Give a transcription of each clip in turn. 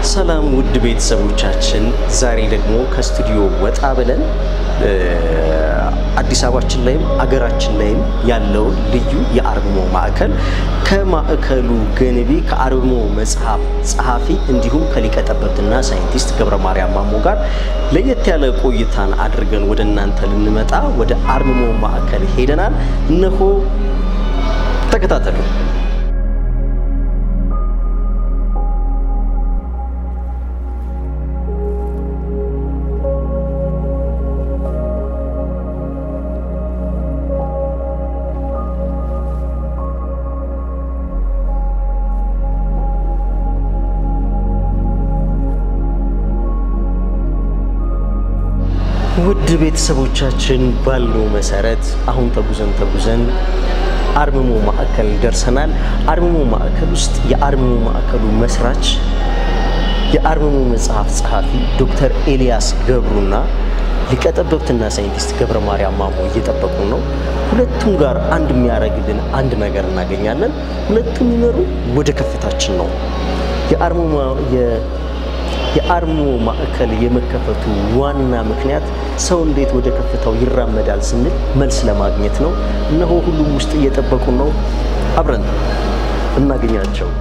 ሰላም ውድ ቤተሰቦቻችን፣ ዛሬ ደግሞ ከስቱዲዮ ወጣ ብለን አዲስ አበባችን ላይም አገራችን ላይም ያለውን ልዩ የአርምሞ ማዕከል ከማዕከሉ ገንቢ ከአርምሞ መጽሐፍ ጸሐፊ እንዲሁም ከሊቀ ጠበብትና ሳይንቲስት ገብረ ማርያም ማሞ ጋር ለየት ያለ ቆይታን አድርገን ወደ እናንተ ልንመጣ ወደ አርምሞ ማዕከል ሄደናል። እነሆ ተከታተሉ። ውድ ቤተሰቦቻችን ባልነው መሰረት አሁን ተጉዘን ተጉዘን አርምሞ ማዕከል ደርሰናል። አርምሞ ማዕከል ውስጥ የአርምሞ ማዕከሉ መስራች የአርምሞ መጽሐፍ ጸሐፊ ዶክተር ኤልያስ ገብሩና ሊቀጠበብትና ሳይንቲስት ገብረ ማርያም ማሞ እየጠበቁ ነው። ሁለቱም ጋር አንድ የሚያደርግልን አንድ ነገር እናገኛለን። ሁለቱም የሚመሩ ወደ ከፍታችን ነው። የአርምሞ የአርምሞ ማዕከል የመከፈቱ ዋና ምክንያት ሰው እንዴት ወደ ከፍታው ይራመዳል ስንል መልስ ለማግኘት ነው። እነሆ ሁሉም ውስጥ እየጠበቁ ነው። አብረን እናገኛቸው።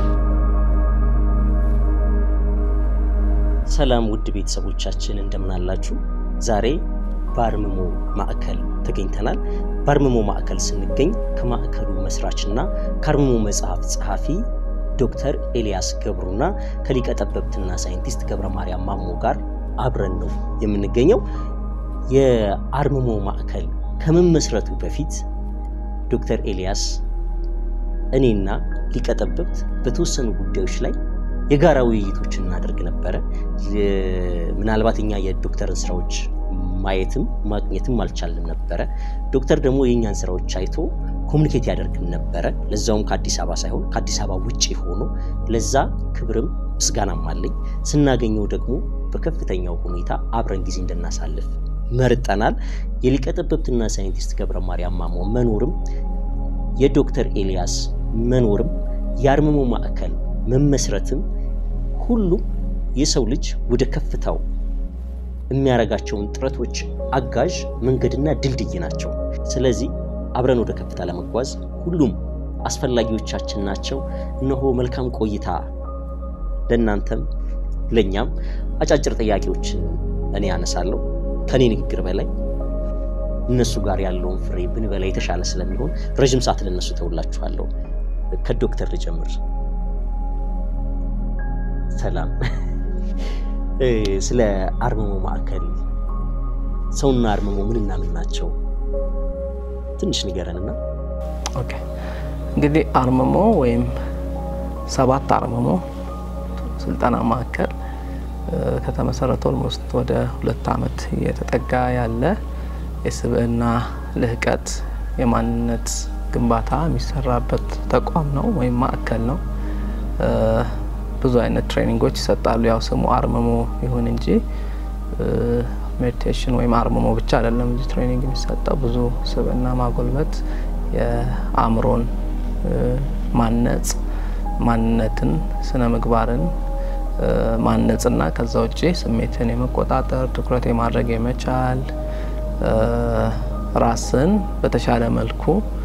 ሰላም ውድ ቤተሰቦቻችን እንደምን አላችሁ? ዛሬ በአርምሞ ማዕከል ተገኝተናል። በአርምሞ ማዕከል ስንገኝ ከማዕከሉ መስራችና ከአርምሞ መጽሐፍ ጸሐፊ ዶክተር ኤልያስ ገብሩና ከሊቀ ጠበብትና ሳይንቲስት ገብረ ማርያም ማሞ ጋር አብረን ነው የምንገኘው። የአርምሞ ማዕከል ከመመስረቱ በፊት ዶክተር ኤልያስ እኔና ሊቀ ጠበብት በተወሰኑ ጉዳዮች ላይ የጋራ ውይይቶችን እናደርግ ነበረ። ምናልባት እኛ የዶክተርን ስራዎች ማየትም ማግኘትም አልቻልንም ነበረ። ዶክተር ደግሞ የእኛን ስራዎች አይቶ ኮሚኒኬት ያደርግን ነበረ። ለዛውም ከአዲስ አበባ ሳይሆን ከአዲስ አበባ ውጭ ሆኖ ለዛ ክብርም ምስጋናም አለኝ። ስናገኘው ደግሞ በከፍተኛው ሁኔታ አብረን ጊዜ እንድናሳልፍ መርጠናል። የሊቀ ጠበብትና ሳይንቲስት ገብረ ማርያም ማሞ መኖርም የዶክተር ኤልያስ መኖርም የአርምሞ ማዕከል መመስረትም ሁሉም የሰው ልጅ ወደ ከፍታው የሚያደርጋቸውን ጥረቶች አጋዥ መንገድና ድልድይ ናቸው። ስለዚህ አብረን ወደ ከፍታ ለመጓዝ ሁሉም አስፈላጊዎቻችን ናቸው። እነሆ መልካም ቆይታ ለእናንተም ለእኛም። አጫጭር ጥያቄዎች እኔ ያነሳለሁ። ከኔ ንግግር በላይ እነሱ ጋር ያለውን ፍሬ ብንበላ የተሻለ ስለሚሆን ረዥም ሰዓት ለነሱ ተውላችኋለሁ። ከዶክተር ልጀምር። ሰላም፣ ስለ አርምሞ ማዕከል ሰውና አርምሞ ምንና ምን ናቸው? ትንሽ ንገረንና። ኦኬ እንግዲህ አርምሞ ወይም ሰባት አርምሞ ስልጠና ማዕከል ከተመሰረተ ኦልሞስት ወደ ሁለት ዓመት እየተጠጋ ያለ የስብዕና ልህቀት የማንነት ግንባታ የሚሰራበት ተቋም ነው ወይም ማዕከል ነው። ብዙ አይነት ትሬኒንጎች ይሰጣሉ። ያው ስሙ አርምሞ ይሁን እንጂ ሜዲቴሽን ወይም አርምሞ ብቻ አይደለም እዚህ ትሬኒንግ የሚሰጠው። ብዙ ስብዕና ማጎልበት፣ የአእምሮን ማነጽ፣ ማንነትን፣ ስነ ምግባርን ማነጽና ከዛ ውጭ ስሜትን የመቆጣጠር ትኩረት የማድረግ የመቻል ራስን በተሻለ መልኩ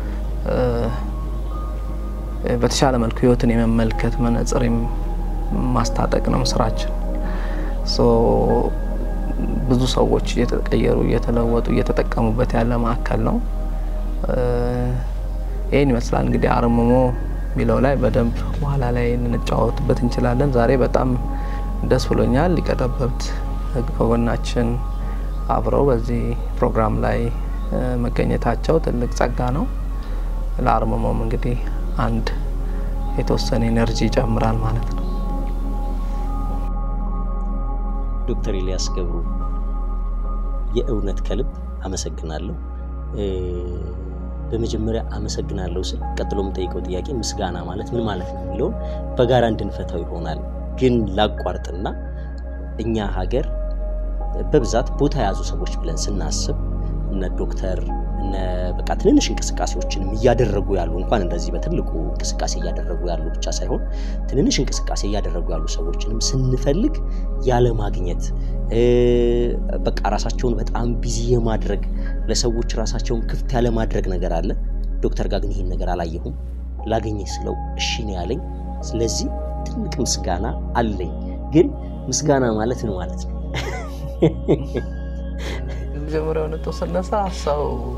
በተሻለ መልኩ ህይወትን የመመልከት መነጽር ማስታጠቅ ነው ስራችን። ብዙ ሰዎች እየተቀየሩ እየተለወጡ እየተጠቀሙበት ያለ ማዕከል ነው። ይህን ይመስላል እንግዲህ አርምሞ የሚለው ላይ በደንብ በኋላ ላይ እንጫወትበት እንችላለን። ዛሬ በጣም ደስ ብሎኛል። ሊቀ ጠበብት ከጎናችን አብረው በዚህ ፕሮግራም ላይ መገኘታቸው ትልቅ ጸጋ ነው። ለአርምሞም እንግዲህ አንድ የተወሰነ ኤነርጂ ይጨምራል ማለት ነው። ዶክተር ኤልያስ ገብሩ የእውነት ከልብ አመሰግናለሁ። በመጀመሪያ አመሰግናለሁ ስል ቀጥሎ የምጠይቀው ጥያቄ ምስጋና ማለት ምን ማለት ነው የሚለውን በጋራ እንድንፈታው ይሆናል። ግን ላቋርጥና እኛ ሀገር በብዛት ቦታ የያዙ ሰዎች ብለን ስናስብ እነ ዶክተር በቃ ትንንሽ እንቅስቃሴዎችንም እያደረጉ ያሉ እንኳን እንደዚህ በትልቁ እንቅስቃሴ እያደረጉ ያሉ ብቻ ሳይሆን ትንንሽ እንቅስቃሴ እያደረጉ ያሉ ሰዎችንም ስንፈልግ ያለማግኘት በቃ ራሳቸውን በጣም ቢዚ የማድረግ ለሰዎች ራሳቸውን ክፍት ያለማድረግ ነገር አለ። ዶክተር ጋር ግን ይህን ነገር አላየሁም። ላገኘ ስለው እሺ ነው ያለኝ። ስለዚህ ትልቅ ምስጋና አለኝ። ግን ምስጋና ማለት ነው ማለት ነው መጀመሪያው ነጥብ ስነሳ ሰው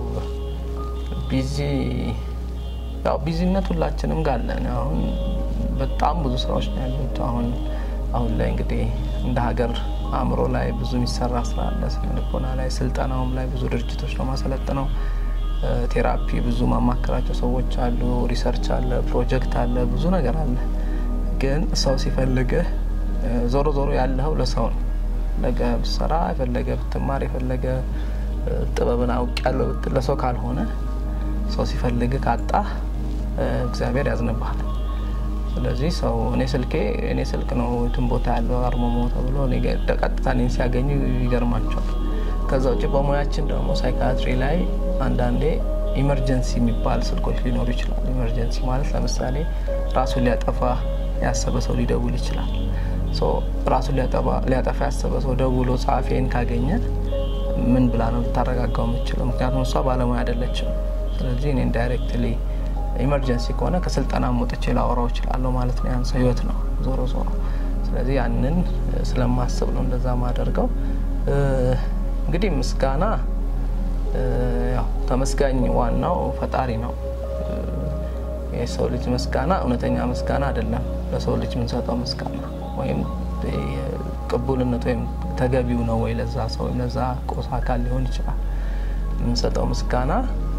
ቢዚ ያው ቢዚነት ሁላችንም ጋር አለን። አሁን በጣም ብዙ ስራዎች ነው ያሉት። አሁን አሁን ላይ እንግዲህ እንደ ሀገር አእምሮ ላይ ብዙ የሚሰራ ስራ አለ። ስነ ልቦና ላይ፣ ስልጠናውም ላይ ብዙ ድርጅቶች ነው ማሰለጥነው። ቴራፒ ብዙ ማማከራቸው ሰዎች አሉ። ሪሰርች አለ፣ ፕሮጀክት አለ፣ ብዙ ነገር አለ። ግን ሰው ሲፈልግህ ዞሮ ዞሮ ያለኸው ለሰው ነው። የፈለገ ብትሰራ የፈለገ ብትማር የፈለገ ጥበብን አውቅ ያለው ብትል ለሰው ካልሆነ ሰው ሲፈልግ ካጣህ እግዚአብሔር ያዝንብሃል። ስለዚህ ሰው እኔ ስልኬ እኔ ስልክ ነው የትም ቦታ ያለው አርመሞ ተብሎ ቀጥታ እኔን ሲያገኙ ይገርማቸዋል። ከዛ ውጭ በሙያችን ደግሞ ሳይካትሪ ላይ አንዳንዴ ኢመርጀንሲ የሚባል ስልኮች ሊኖሩ ይችላሉ። ኢመርጀንሲ ማለት ለምሳሌ ራሱን ሊያጠፋ ያሰበ ሰው ሊደውል ይችላል። ራሱን ሊያጠፋ ያሰበ ሰው ደውሎ ጸሐፊን ካገኘ ምን ብላ ነው ልታረጋጋው የምችለው? ምክንያቱም እሷ ባለሙያ አይደለችም። ስለዚህ እኔን ዳይሬክትሊ ኢመርጀንሲ ከሆነ ከስልጠና ወጥቼ ላወራው እችላለሁ ማለት ነው። ያን ሰው ህይወት ነው ዞሮ ዞሮ። ስለዚህ ያንን ስለማስብ ነው እንደዛ ማደርገው። እንግዲህ ምስጋና ያው ተመስጋኝ ዋናው ፈጣሪ ነው። የሰው ልጅ ምስጋና እውነተኛ ምስጋና አይደለም። ለሰው ልጅ የምንሰጠው ምስጋና ወይም ቅቡልነት ወይም ተገቢው ነው ወይ ለዛ ሰው ወይም ለዛ ቁስ አካል ሊሆን ይችላል። የምንሰጠው ምስጋና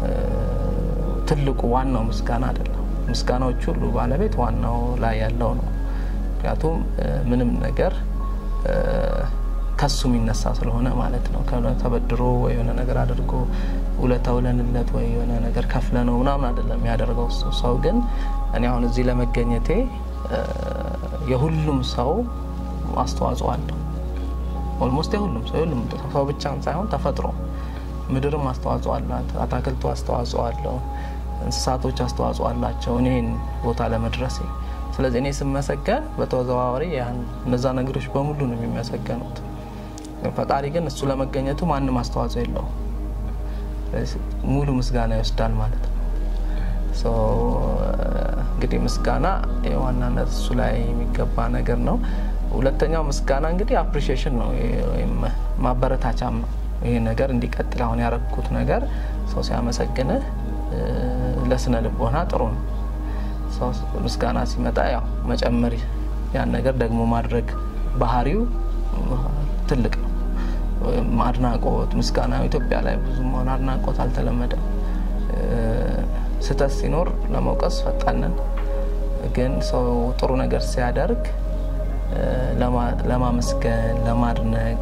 ትልቁ ዋናው ምስጋና አይደለም። ምስጋናዎች ሁሉ ባለቤት ዋናው ላይ ያለው ነው። ምክንያቱም ምንም ነገር ከሱ የሚነሳ ስለሆነ ማለት ነው። ተበድሮ ወይ የሆነ ነገር አድርጎ ውለታ ውለንለት ወይ የሆነ ነገር ከፍለ ነው ምናምን አይደለም ያደርገው እሱ። ሰው ግን እኔ አሁን እዚህ ለመገኘቴ የሁሉም ሰው አስተዋጽኦ አለው። ኦልሞስት የሁሉም ሰው የሁሉም ሰው ብቻም ሳይሆን ተፈጥሮ ምድርም አስተዋጽኦ አላት። አታክልቱ አስተዋጽኦ አለው። እንስሳቶች አስተዋጽኦ አላቸው እኔን ቦታ ለመድረሴ። ስለዚህ እኔ ስመሰገን በተዘዋዋሪ እነዛ ነገሮች በሙሉ ነው የሚመሰገኑት። ፈጣሪ ግን እሱ ለመገኘቱ ማንም አስተዋጽኦ የለውም። ሙሉ ምስጋና ይወስዳል ማለት ነው። እንግዲህ ምስጋና የዋናነት እሱ ላይ የሚገባ ነገር ነው። ሁለተኛው ምስጋና እንግዲህ አፕሪሺዬሽን ነው ወይም ማበረታቻም ነው። ይሄ ነገር እንዲቀጥል አሁን ያረግኩት ነገር ሰው ሲያመሰግንህ ለስነ ልቦና ጥሩ ነው። ሰው ምስጋና ሲመጣ ያው መጨመር ያን ነገር ደግሞ ማድረግ ባህሪው ትልቅ ነው። አድናቆት፣ ምስጋና ኢትዮጵያ ላይ ብዙም ሆነ አድናቆት አልተለመደም። ስህተት ሲኖር ለመውቀስ ፈጣንን፣ ግን ሰው ጥሩ ነገር ሲያደርግ ለማመስገን ለማድነቅ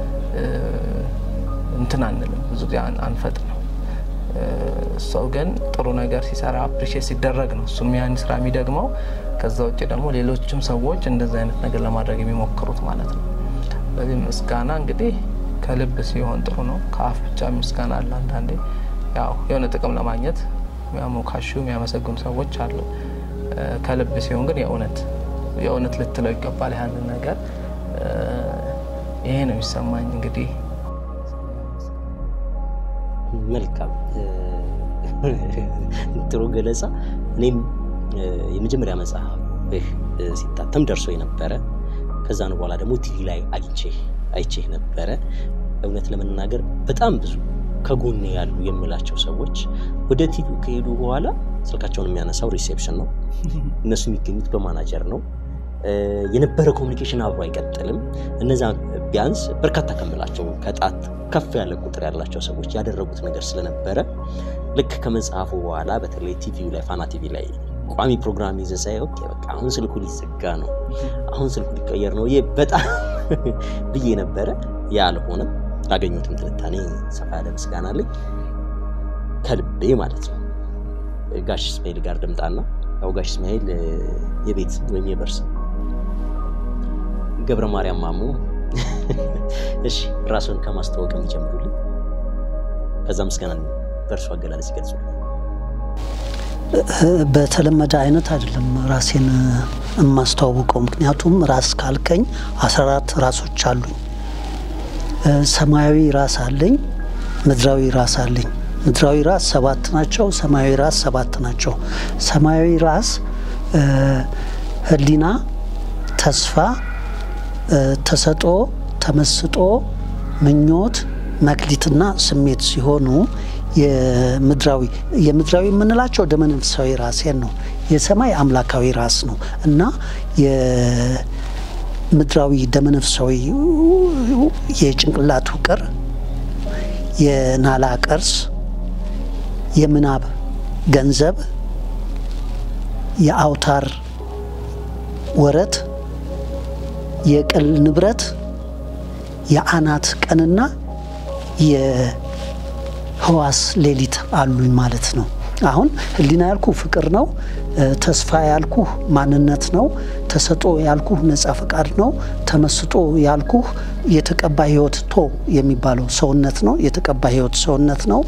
እንትን አንልም፣ ብዙ ጊዜ አንፈጥንም። ሰው ግን ጥሩ ነገር ሲሰራ አፕሪሼት ሲደረግ ነው እሱም ያን ስራ የሚደግመው። ከዛ ውጭ ደግሞ ሌሎችም ሰዎች እንደዚህ አይነት ነገር ለማድረግ የሚሞክሩት ማለት ነው። ስለዚህ ምስጋና እንግዲህ ከልብ ሲሆን ጥሩ ነው። ከአፍ ብቻ ምስጋና አለ። አንዳንዴ ያው የሆነ ጥቅም ለማግኘት የሚያሞካሹ የሚያመሰግኑ ሰዎች አሉ። ከልብ ሲሆን ግን የእውነት የእውነት ልትለው ይገባል ያንን ነገር። ይሄ ነው የሚሰማኝ እንግዲህ መልካም ጥሩ ገለጻ። እኔም የመጀመሪያ መጽሐፍህ ሲታተም ደርሶ የነበረ ከዛን በኋላ ደግሞ ቲቪ ላይ አግኝቼ አይቼህ ነበረ። እውነት ለመናገር በጣም ብዙ ከጎኔ ያሉ የምላቸው ሰዎች ወደ ቲቪ ከሄዱ በኋላ ስልካቸውን የሚያነሳው ሪሴፕሽን ነው። እነሱ የሚገኙት በማናጀር ነው። የነበረ ኮሚኒኬሽን አብሮ አይቀጥልም። እነዛ ቢያንስ በርካታ ከምላቸው ከጣት ከፍ ያለ ቁጥር ያላቸው ሰዎች ያደረጉት ነገር ስለነበረ ልክ ከመጽሐፉ በኋላ በተለይ ቲቪው ላይ ፋና ቲቪ ላይ ቋሚ ፕሮግራም ይዘ ሳይ ኦኬ በቃ አሁን ስልኩ ሊዘጋ ነው፣ አሁን ስልኩ ሊቀየር ነው በጣም ብዬ ነበረ። ያ አልሆነም። ላገኙትም ትንታኔ ሰፋ ያለ ምስጋና አለኝ ከልቤ ማለት ነው። ጋሽ እስማኤል ጋር ድምጣና ያው ጋሽ እስማኤል የቤት ወይም የበርስ ገብረ ማርያም ማሞ እሺ ራስን ከማስተዋወቅ የሚጀምሩልኝ ከዛ ምስጋና በእርሱ አገላለጽ ይገልጹ። በተለመደ አይነት አይደለም ራሴን የማስተዋውቀው። ምክንያቱም ራስ ካልከኝ 14 ራሶች አሉኝ። ሰማያዊ ራስ አለኝ፣ ምድራዊ ራስ አለኝ። ምድራዊ ራስ ሰባት ናቸው። ሰማያዊ ራስ ሰባት ናቸው። ሰማያዊ ራስ ሕሊና፣ ተስፋ፣ ተሰጦ፣ ተመስጦ፣ ምኞት፣ መክሊትና ስሜት ሲሆኑ የምድራዊ የምድራዊ የምንላቸው ደመነፍሳዊ ራሴን ነው። የሰማይ አምላካዊ ራስ ነው እና የምድራዊ ደመነፍሳዊ የጭንቅላት ውቅር፣ የናላ ቅርስ፣ የምናብ ገንዘብ፣ የአውታር ወረት፣ የቅል ንብረት፣ የአናት ቀንና ህዋስ ሌሊት አሉኝ ማለት ነው። አሁን ህሊና ያልኩ ፍቅር ነው። ተስፋ ያልኩ ማንነት ነው። ተሰጦ ያልኩ ነጻ ፈቃድ ነው። ተመስጦ ያልኩ የተቀባ ህይወት ቶ የሚባለው ሰውነት ነው። የተቀባ ህይወት ሰውነት ነው።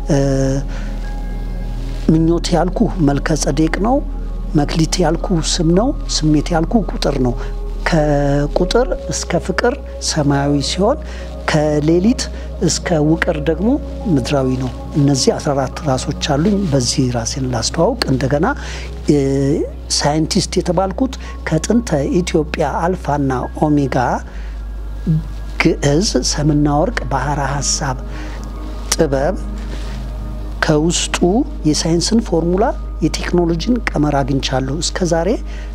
ምኞት ያልኩ መልከ ጸዴቅ ነው። መክሊት ያልኩ ስም ነው። ስሜት ያልኩ ቁጥር ነው። ከቁጥር እስከ ፍቅር ሰማያዊ ሲሆን ከሌሊት እስከ ውቅር ደግሞ ምድራዊ ነው። እነዚህ 14 ራሶች አሉኝ። በዚህ ራሴን ላስተዋውቅ። እንደገና ሳይንቲስት የተባልኩት ከጥንተ ኢትዮጵያ አልፋና ኦሜጋ ግዕዝ፣ ሰምና ወርቅ፣ ባህረ ሀሳብ፣ ጥበብ ከውስጡ የሳይንስን ፎርሙላ የቴክኖሎጂን ቀመር አግኝቻለሁ። እስከ ዛሬ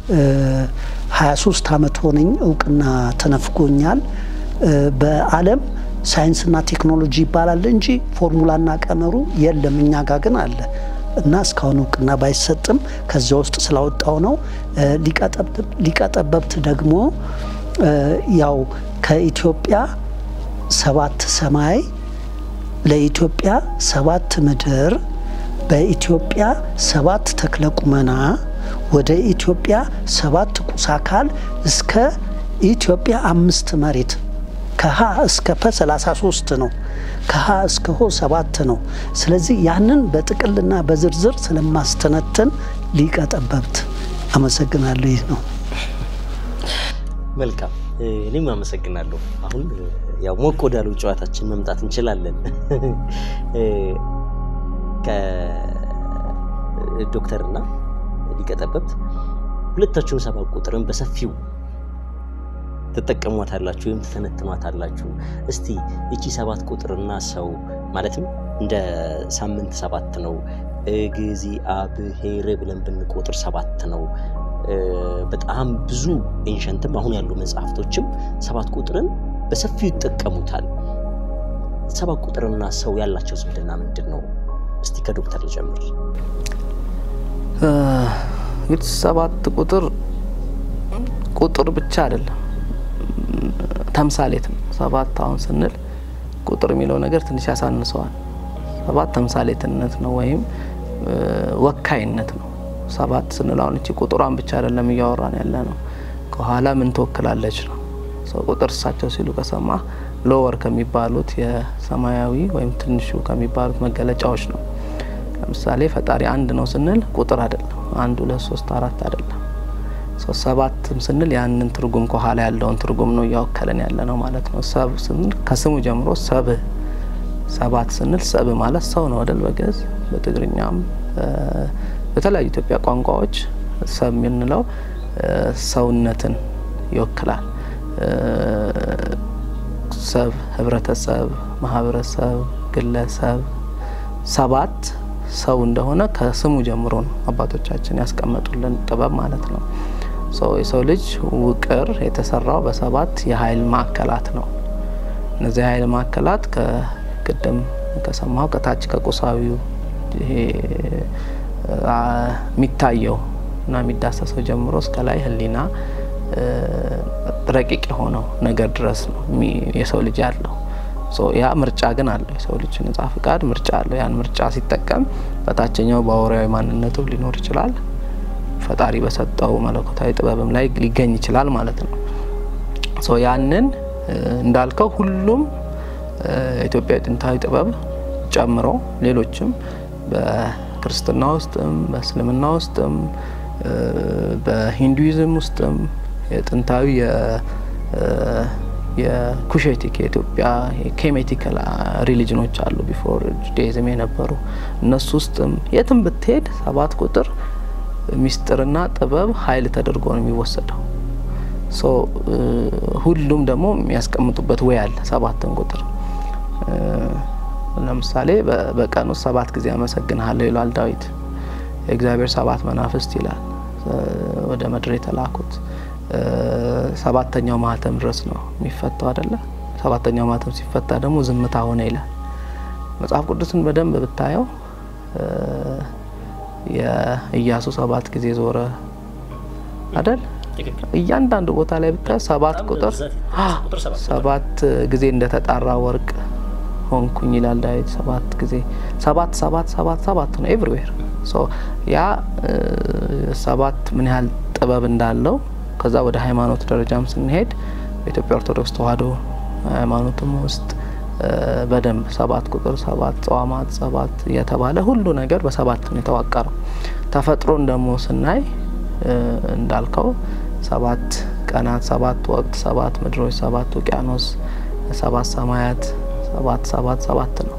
23 ዓመት ሆነኝ። እውቅና ተነፍጎኛል። በዓለም ሳይንስና ቴክኖሎጂ ይባላል እንጂ ፎርሙላና ቀመሩ የለም። እኛ ጋር ግን አለ እና እስካሁን እውቅና ባይሰጥም ከዚያ ውስጥ ስላወጣው ነው። ሊቀጠበብት ደግሞ ያው ከኢትዮጵያ ሰባት ሰማይ ለኢትዮጵያ ሰባት ምድር በኢትዮጵያ ሰባት ተክለ ቁመና ወደ ኢትዮጵያ ሰባት ቁስ አካል እስከ ኢትዮጵያ አምስት መሬት ከሀ እስከ ፐ 33 ነው። ከሀ እስከ ሆ ሰባት ነው። ስለዚህ ያንን በጥቅልና በዝርዝር ስለማስተነትን ሊቀ ጠበብት አመሰግናለሁ። ይህ ነው። መልካም፣ እኔም አመሰግናለሁ። አሁን ያው ሞቅ ወዳለው ጨዋታችን መምጣት እንችላለን። ከዶክተርና ሊቀ ጠበብት ሁለታችሁን ሰባት ቁጥርን በሰፊው ትጠቀሟታላችሁ ወይም ትተነትኗታላችሁ። እስቲ እቺ ሰባት ቁጥርና ሰው ማለትም እንደ ሳምንት ሰባት ነው፣ እግዚአብሔር ብለን ብንቆጥር ሰባት ነው። በጣም ብዙ ኤንሸንትም አሁን ያሉ መጽሐፍቶችም ሰባት ቁጥርን በሰፊው ይጠቀሙታል። ሰባት ቁጥርና ሰው ያላቸው ዝምድና ምንድን ነው? እስቲ ከዶክተር ልጀምር። እንግዲህ ሰባት ቁጥር ቁጥር ብቻ አይደለም ተምሳሌት ነው። ሰባት አሁን ስንል ቁጥር የሚለው ነገር ትንሽ ያሳንሰዋል። ሰባት ተምሳሌትነት ነው ወይም ወካይነት ነው። ሰባት ስንል አሁን እቺ ቁጥሯን ብቻ አይደለም እያወራን ያለ ነው። ከኋላ ምን ትወክላለች ነው። ሰው ቁጥር እሳቸው ሲሉ ከሰማ ሎወር ከሚባሉት የሰማያዊ ወይም ትንሹ ከሚባሉት መገለጫዎች ነው። ለምሳሌ ፈጣሪ አንድ ነው ስንል ቁጥር አይደለም። አንድ ሁለት ሶስት አራት አይደለም። ሰባትም ስንል ያንን ትርጉም ከኋላ ያለውን ትርጉም ነው እያወከለን ያለ ነው ማለት ነው። ሰብ ስንል ከስሙ ጀምሮ ሰብ ሰባት ስንል ሰብ ማለት ሰው ነው አይደል? በግዕዝ በትግርኛም በተለያዩ ኢትዮጵያ ቋንቋዎች ሰብ የምንለው ሰውነትን ይወክላል። ሰብ፣ ህብረተሰብ፣ ማህበረሰብ፣ ግለሰብ ሰባት ሰው እንደሆነ ከስሙ ጀምሮ ነው አባቶቻችን ያስቀመጡልን ጥበብ ማለት ነው። የሰው ልጅ ውቅር የተሰራው በሰባት የኃይል ማዕከላት ነው። እነዚህ የኃይል ማዕከላት ከቅድም ከሰማው ከታች ከቁሳዊው ይሄ የሚታየው እና የሚዳሰሰው ጀምሮ እስከ ላይ ህሊና ረቂቅ የሆነው ነገር ድረስ ነው የሰው ልጅ ያለው። ያ ምርጫ ግን አለው። የሰው ልጅ ነጻ ፍቃድ ምርጫ አለው። ያን ምርጫ ሲጠቀም በታችኛው በአውሬያዊ ማንነቱ ሊኖር ይችላል። ፈጣሪ በሰጠው መለኮታዊ ጥበብም ላይ ሊገኝ ይችላል ማለት ነው። ያንን እንዳልከው ሁሉም ኢትዮጵያዊ ጥንታዊ ጥበብ ጨምሮ ሌሎችም በክርስትና ውስጥም በእስልምና ውስጥም በሂንዱይዝም ውስጥም የጥንታዊ የኩሼቲክ የኢትዮጵያ ኬሜቲካል ሪሊጅኖች አሉ ቢፎር ጁዳይዝም የነበሩ እነሱ ውስጥም የትም ብትሄድ ሰባት ቁጥር ሚስጥርና ጥበብ ኃይል ተደርጎ ነው የሚወሰደው። ሶ ሁሉም ደግሞ የሚያስቀምጡበት ወይ አለ ሰባትን ቁጥር ለምሳሌ በቀን ውስጥ ሰባት ጊዜ አመሰግንሃለሁ ይላል ዳዊት። የእግዚአብሔር ሰባት መናፍስት ይላል ወደ ምድር የተላኩት ሰባተኛው ማህተም ድረስ ነው የሚፈታው አይደለ? ሰባተኛው ማህተም ሲፈታ ደግሞ ዝምታ ሆነ ይላል። መጽሐፍ ቅዱስን በደንብ ብታየው የኢያሱ ሰባት ጊዜ ዞረ አይደል? እያንዳንዱ ቦታ ላይ ብታየው ሰባት ቁጥር ሰባት ጊዜ እንደተጣራ ወርቅ ሆንኩኝ ይላል ዳዊት። ሰባት ጊዜ ሰባት ሰባት ሰባት ሰባት ነው ኤቭሪዌር። ያ ሰባት ምን ያህል ጥበብ እንዳለው ከዛ ወደ ሃይማኖት ደረጃም ስንሄድ በኢትዮጵያ ኦርቶዶክስ ተዋሕዶ ሃይማኖትም ውስጥ በደንብ ሰባት ቁጥር ሰባት ጸዋማት ሰባት እየተባለ ሁሉ ነገር በሰባት ነው የተዋቀረው። ተፈጥሮን ደግሞ ስናይ እንዳልከው ሰባት ቀናት፣ ሰባት ወቅት፣ ሰባት ምድሮች፣ ሰባት ውቅያኖስ፣ ሰባት ሰማያት፣ ሰባት ሰባት ሰባት ነው።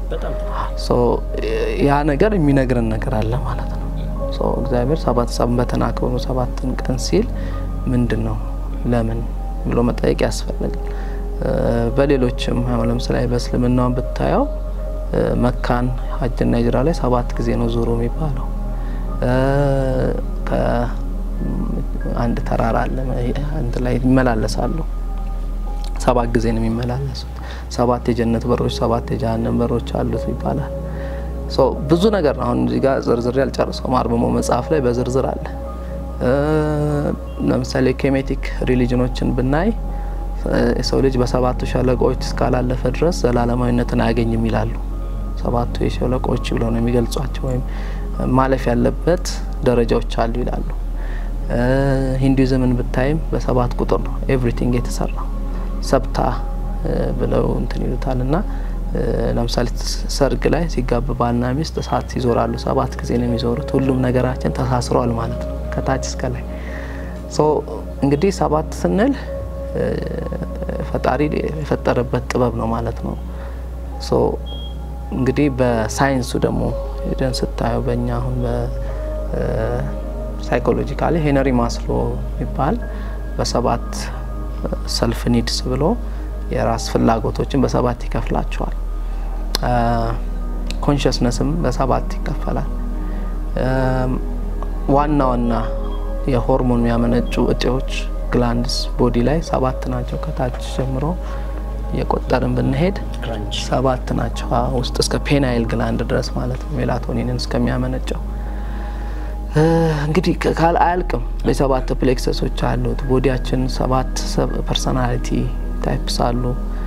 ያ ነገር የሚነግረን ነገር አለ ማለት ነው። እግዚአብሔር ሰባት ሰንበትን አክብሩ ሰባትን ቀን ሲል ምንድን ነው ለምን ብሎ መጠየቅ ያስፈልጋል። በሌሎችም ለምሳሌ በእስልምናውን ብታየው መካን ሀጅና ሂጅራ ላይ ሰባት ጊዜ ነው ዙሩ የሚባለው። አንድ ተራራ አለ አንድ ላይ ይመላለሳሉ። ሰባት ጊዜ ነው የሚመላለሱት። ሰባት የጀነት በሮች፣ ሰባት የጀሃነም በሮች አሉት ይባላል። ብዙ ነገር ነው። አሁን እዚህ ጋር ዝርዝር ያልጨርሰው አርምሞ መጽሐፍ ላይ በዝርዝር አለ። ለምሳሌ ኬሜቲክ ሪሊጅኖችን ብናይ የሰው ልጅ በሰባቱ ሸለቆዎች እስካላለፈ ድረስ ዘላለማዊነትን አያገኝም ይላሉ። ሰባቱ የሸለቆዎች ብለው ነው የሚገልጿቸው፣ ወይም ማለፍ ያለበት ደረጃዎች አሉ ይላሉ። ሂንዱይዝምን ብታይም በሰባት ቁጥር ነው ኤቭሪቲንግ የተሰራው ሰብታ ብለው እንትን ይሉታል እና ለምሳሌ ሰርግ ላይ ሲጋቡ ባልና ሚስት እሳት ይዞራሉ። ሰባት ጊዜ ነው የሚዞሩት። ሁሉም ነገራችን ተሳስሯል ማለት ነው ከታች እስከ ላይ። እንግዲህ ሰባት ስንል ፈጣሪ የፈጠረበት ጥበብ ነው ማለት ነው። እንግዲህ በሳይንሱ ደግሞ ሄደን ስታየው በእኛ አሁን በሳይኮሎጂካሊ ሄነሪ ማስሎ የሚባል በሰባት ሰልፍ ኒድስ ብሎ የራስ ፍላጎቶችን በሰባት ይከፍላቸዋል። ኮንሽስነስም በሰባት ይከፈላል። ዋና ዋና የሆርሞን የሚያመነጩ እጤዎች ግላንድስ ቦዲ ላይ ሰባት ናቸው። ከታች ጀምሮ የቆጠርን ብንሄድ ሰባት ናቸው። ውስጥ እስከ ፔናይል ግላንድ ድረስ ማለት ነው ሜላቶኒንን እስከሚያመነጨው እንግዲህ ካል አያልቅም። የሰባት ፕሌክሰሶች አሉት። ቦዲያችን ሰባት ፐርሶናሊቲ ታይፕስ አሉ።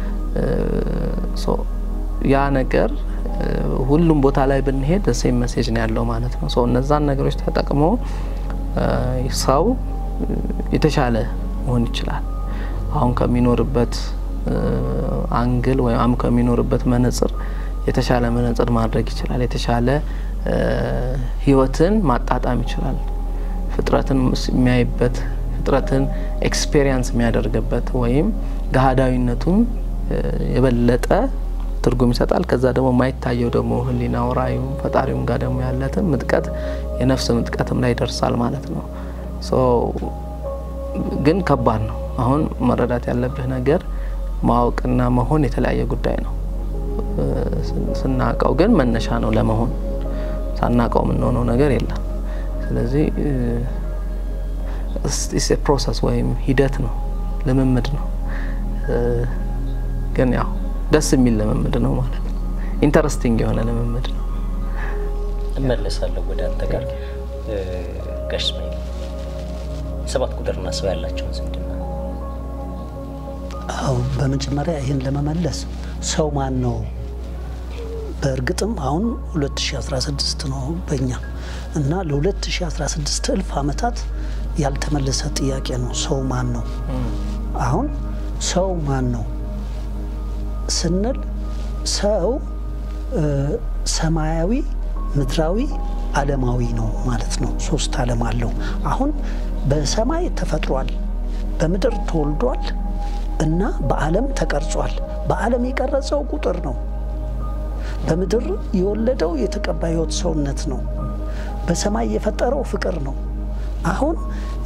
ያ ነገር ሁሉም ቦታ ላይ ብንሄድ ሴም መሴጅ ነው ያለው ማለት ነው። እነዛን ነገሮች ተጠቅሞ ሰው የተሻለ መሆን ይችላል። አሁን ከሚኖርበት አንግል ወይም አሁን ከሚኖርበት መነጽር የተሻለ መነጽር ማድረግ ይችላል። የተሻለ ህይወትን ማጣጣም ይችላል። ፍጥረትን የሚያይበት ፍጥረትን ኤክስፔሪንስ የሚያደርግበት ወይም ገሃዳዊነቱን የበለጠ ትርጉም ይሰጣል። ከዛ ደግሞ የማይታየው ደግሞ ህሊናው ራእዩም ፈጣሪውም ጋር ደግሞ ያለትን ምጥቀት የነፍስ ምጥቀትም ላይ ይደርሳል ማለት ነው። ግን ከባድ ነው። አሁን መረዳት ያለብህ ነገር ማወቅና መሆን የተለያየ ጉዳይ ነው። ስናቀው ግን መነሻ ነው ለመሆን። ሳናቀው የምንሆነው ነገር የለም። ስለዚህ ፕሮሰስ ወይም ሂደት ነው፣ ልምምድ ነው። ግን ያው ደስ የሚል ልምምድ ነው ማለት ነው። ኢንተረስቲንግ የሆነ ልምምድ ነው። እመለሳለሁ ወደ አንተ ጋር ጋሽ እስማኤል። ሰባት ቁጥርና ሰው ያላቸውን ዝምድና አዎ፣ በመጀመሪያ ይህን ለመመለስ ሰው ማን ነው? በእርግጥም አሁን 2016 ነው በእኛ እና ለ2016 እልፍ ዓመታት ያልተመለሰ ጥያቄ ነው። ሰው ማን ነው? አሁን ሰው ማን ነው ስንል ሰው ሰማያዊ፣ ምድራዊ፣ ዓለማዊ ነው ማለት ነው። ሶስት ዓለም አለው። አሁን በሰማይ ተፈጥሯል፣ በምድር ተወልዷል እና በዓለም ተቀርጿል። በዓለም የቀረጸው ቁጥር ነው። በምድር የወለደው የተቀባ ሕይወት ሰውነት ነው። በሰማይ የፈጠረው ፍቅር ነው። አሁን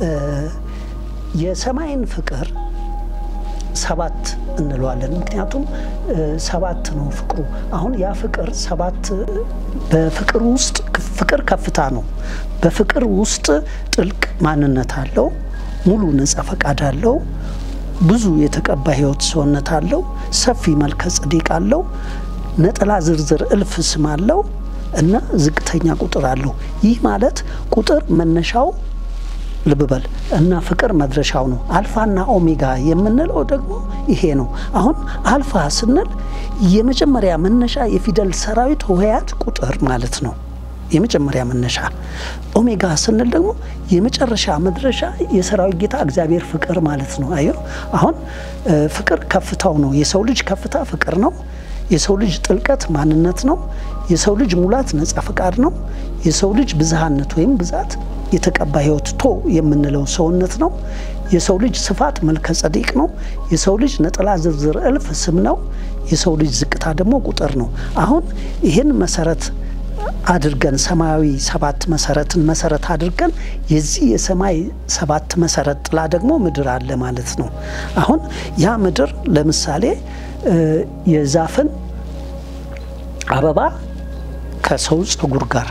የሰማይን ፍቅር ሰባት እንለዋለን። ምክንያቱም ሰባት ነው ፍቅሩ። አሁን ያ ፍቅር ሰባት በፍቅር ውስጥ ፍቅር ከፍታ ነው። በፍቅር ውስጥ ጥልቅ ማንነት አለው። ሙሉ ነጻ ፈቃድ አለው። ብዙ የተቀባ ሕይወት ሰውነት አለው። ሰፊ መልከ ጸዴቅ አለው። ነጠላ ዝርዝር እልፍ ስም አለው እና ዝቅተኛ ቁጥር አለው። ይህ ማለት ቁጥር መነሻው ልብ በል እና ፍቅር መድረሻው ነው። አልፋና ኦሜጋ የምንለው ደግሞ ይሄ ነው። አሁን አልፋ ስንል የመጀመሪያ መነሻ የፊደል ሰራዊት ሆሄያት ቁጥር ማለት ነው። የመጀመሪያ መነሻ። ኦሜጋ ስንል ደግሞ የመጨረሻ መድረሻ የሰራዊት ጌታ እግዚአብሔር ፍቅር ማለት ነው። አየሁ አሁን ፍቅር ከፍታው ነው። የሰው ልጅ ከፍታ ፍቅር ነው። የሰው ልጅ ጥልቀት ማንነት ነው። የሰው ልጅ ሙላት ነጻ ፈቃድ ነው። የሰው ልጅ ብዝሃነት ወይም ብዛት የተቀባ ሕይወት ቶ የምንለው ሰውነት ነው። የሰው ልጅ ስፋት መልከ ጸዴቅ ነው። የሰው ልጅ ነጠላ ዝርዝር እልፍ ስም ነው። የሰው ልጅ ዝቅታ ደግሞ ቁጥር ነው። አሁን ይህን መሰረት አድርገን ሰማያዊ ሰባት መሰረትን መሰረት አድርገን የዚህ የሰማይ ሰባት መሰረት ጥላ ደግሞ ምድር አለ ማለት ነው። አሁን ያ ምድር ለምሳሌ የዛፍን አበባ ከሰው ፀጉር ጋር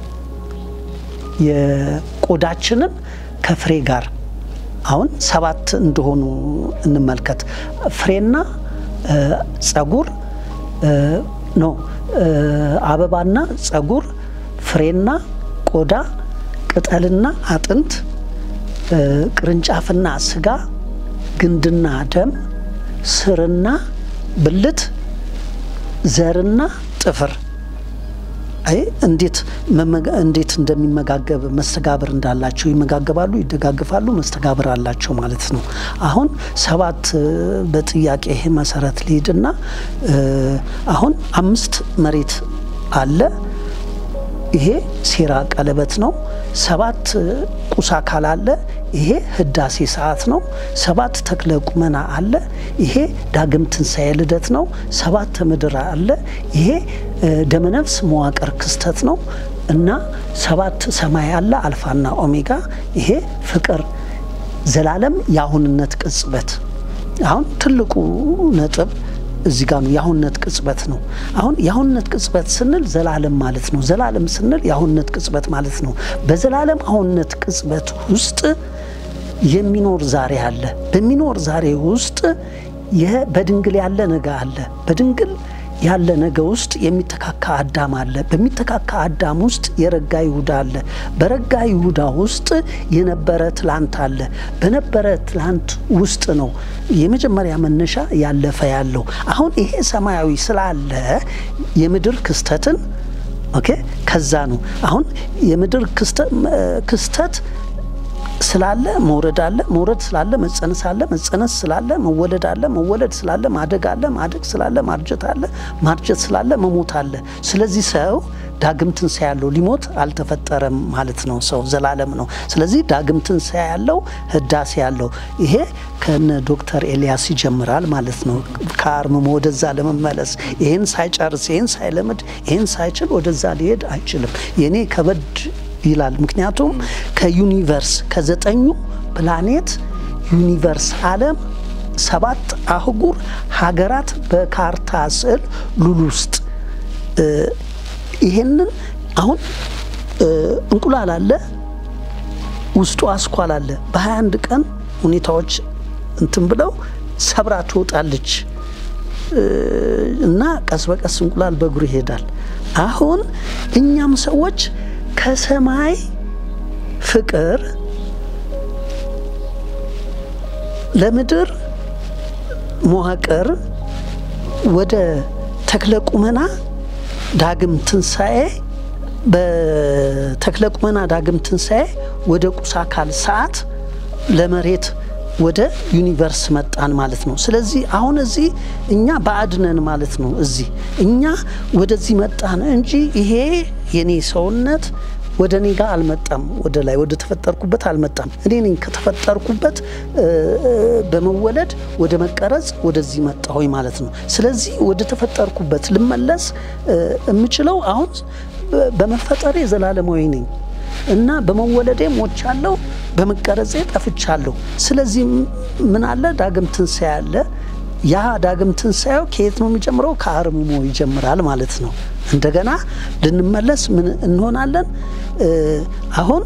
የቆዳችንን ከፍሬ ጋር አሁን ሰባት እንደሆኑ እንመልከት። ፍሬና ፀጉር ኖ አበባና ፀጉር፣ ፍሬና ቆዳ፣ ቅጠልና አጥንት፣ ቅርንጫፍና ስጋ፣ ግንድና ደም፣ ስርና ብልት፣ ዘርና ጥፍር አይ እንዴት እንዴት እንደሚመጋገብ መስተጋብር እንዳላቸው ይመጋገባሉ፣ ይደጋግፋሉ፣ መስተጋብር አላቸው ማለት ነው። አሁን ሰባት በጥያቄ መሰረት ሊሄድና አሁን አምስት መሬት አለ። ይሄ ሴራ ቀለበት ነው። ሰባት ቁስ አካል አለ። ይሄ ህዳሴ ሰዓት ነው። ሰባት ተክለ ቁመና አለ። ይሄ ዳግም ትንሣኤ ልደት ነው። ሰባት ምድር አለ። ይሄ ደመነፍስ መዋቅር ክስተት ነው እና ሰባት ሰማይ አለ። አልፋና ኦሜጋ። ይሄ ፍቅር ዘላለም የአሁንነት ቅጽበት። አሁን ትልቁ ነጥብ እዚህ ጋር ነው። የአሁንነት ቅጽበት ነው። አሁን የአሁንነት ቅጽበት ስንል ዘላለም ማለት ነው። ዘላለም ስንል የአሁንነት ቅጽበት ማለት ነው። በዘላለም አሁንነት ቅጽበት ውስጥ የሚኖር ዛሬ አለ። በሚኖር ዛሬ ውስጥ በድንግል ያለ ነገ አለ። በድንግል ያለ ነገ ውስጥ የሚተካካ አዳም አለ። በሚተካካ አዳም ውስጥ የረጋ ይሁዳ አለ። በረጋ ይሁዳ ውስጥ የነበረ ትላንት አለ። በነበረ ትላንት ውስጥ ነው የመጀመሪያ መነሻ ያለፈ ያለው። አሁን ይሄ ሰማያዊ ስላለ የምድር ክስተትን ኦኬ፣ ከዛ ነው አሁን የምድር ክስተት ስላለ መውረድ አለ። መውረድ ስላለ መጸነስ አለ። መጸነስ ስላለ መወለድ አለ። መወለድ ስላለ ማደግ አለ። ማደግ ስላለ ማርጀት አለ። ማርጀት ስላለ መሞት አለ። ስለዚህ ሰው ዳግም ትንሣኤ ያለው ሊሞት አልተፈጠረም ማለት ነው። ሰው ዘላለም ነው። ስለዚህ ዳግም ትንሣኤ ያለው ህዳሴ ያለው ይሄ ከነ ዶክተር ኤልያስ ይጀምራል ማለት ነው። ከአርምሞ ወደዛ ለመመለስ ይህን ሳይጨርስ ይህን ሳይለምድ ይህን ሳይችል ወደዛ ሊሄድ አይችልም። የኔ ከበድ ይላል። ምክንያቱም ከዩኒቨርስ ከዘጠኙ ፕላኔት ዩኒቨርስ ዓለም ሰባት አህጉር ሀገራት በካርታ ስዕል ሉል ውስጥ ይሄንን አሁን እንቁላል አለ፣ ውስጡ አስኳል አለ። በ21 ቀን ሁኔታዎች እንትን ብለው ሰብራ ትወጣለች እና ቀስ በቀስ እንቁላል በእግሩ ይሄዳል። አሁን እኛም ሰዎች ከሰማይ ፍቅር ለምድር መዋቅር ወደ ተክለ ቁመና ዳግም ትንሣኤ በተክለ ቁመና ዳግም ትንሣኤ ወደ ቁስ አካል ሰዓት ለመሬት ወደ ዩኒቨርስ መጣን ማለት ነው። ስለዚህ አሁን እዚህ እኛ ባዕድ ነን ማለት ነው። እዚህ እኛ ወደዚህ መጣን እንጂ ይሄ የኔ ሰውነት ወደ እኔ ጋር አልመጣም። ወደ ላይ ወደ ተፈጠርኩበት አልመጣም። እኔ ነኝ ከተፈጠርኩበት በመወለድ ወደ መቀረጽ ወደዚህ መጣሁኝ ማለት ነው። ስለዚህ ወደ ተፈጠርኩበት ልመለስ የምችለው አሁን በመፈጠሬ ዘላለማዊ ነኝ እና በመወለዴ ሞቻለሁ፣ በመቀረጼ ጠፍቻለሁ። ስለዚህ ምን አለ? ዳግም ትንሣኤ አለ። ያ ዳግም ትንሣኤው ከየት ነው የሚጀምረው? ከአርምሞ ይጀምራል ማለት ነው። እንደገና ልንመለስ ምን እንሆናለን? አሁን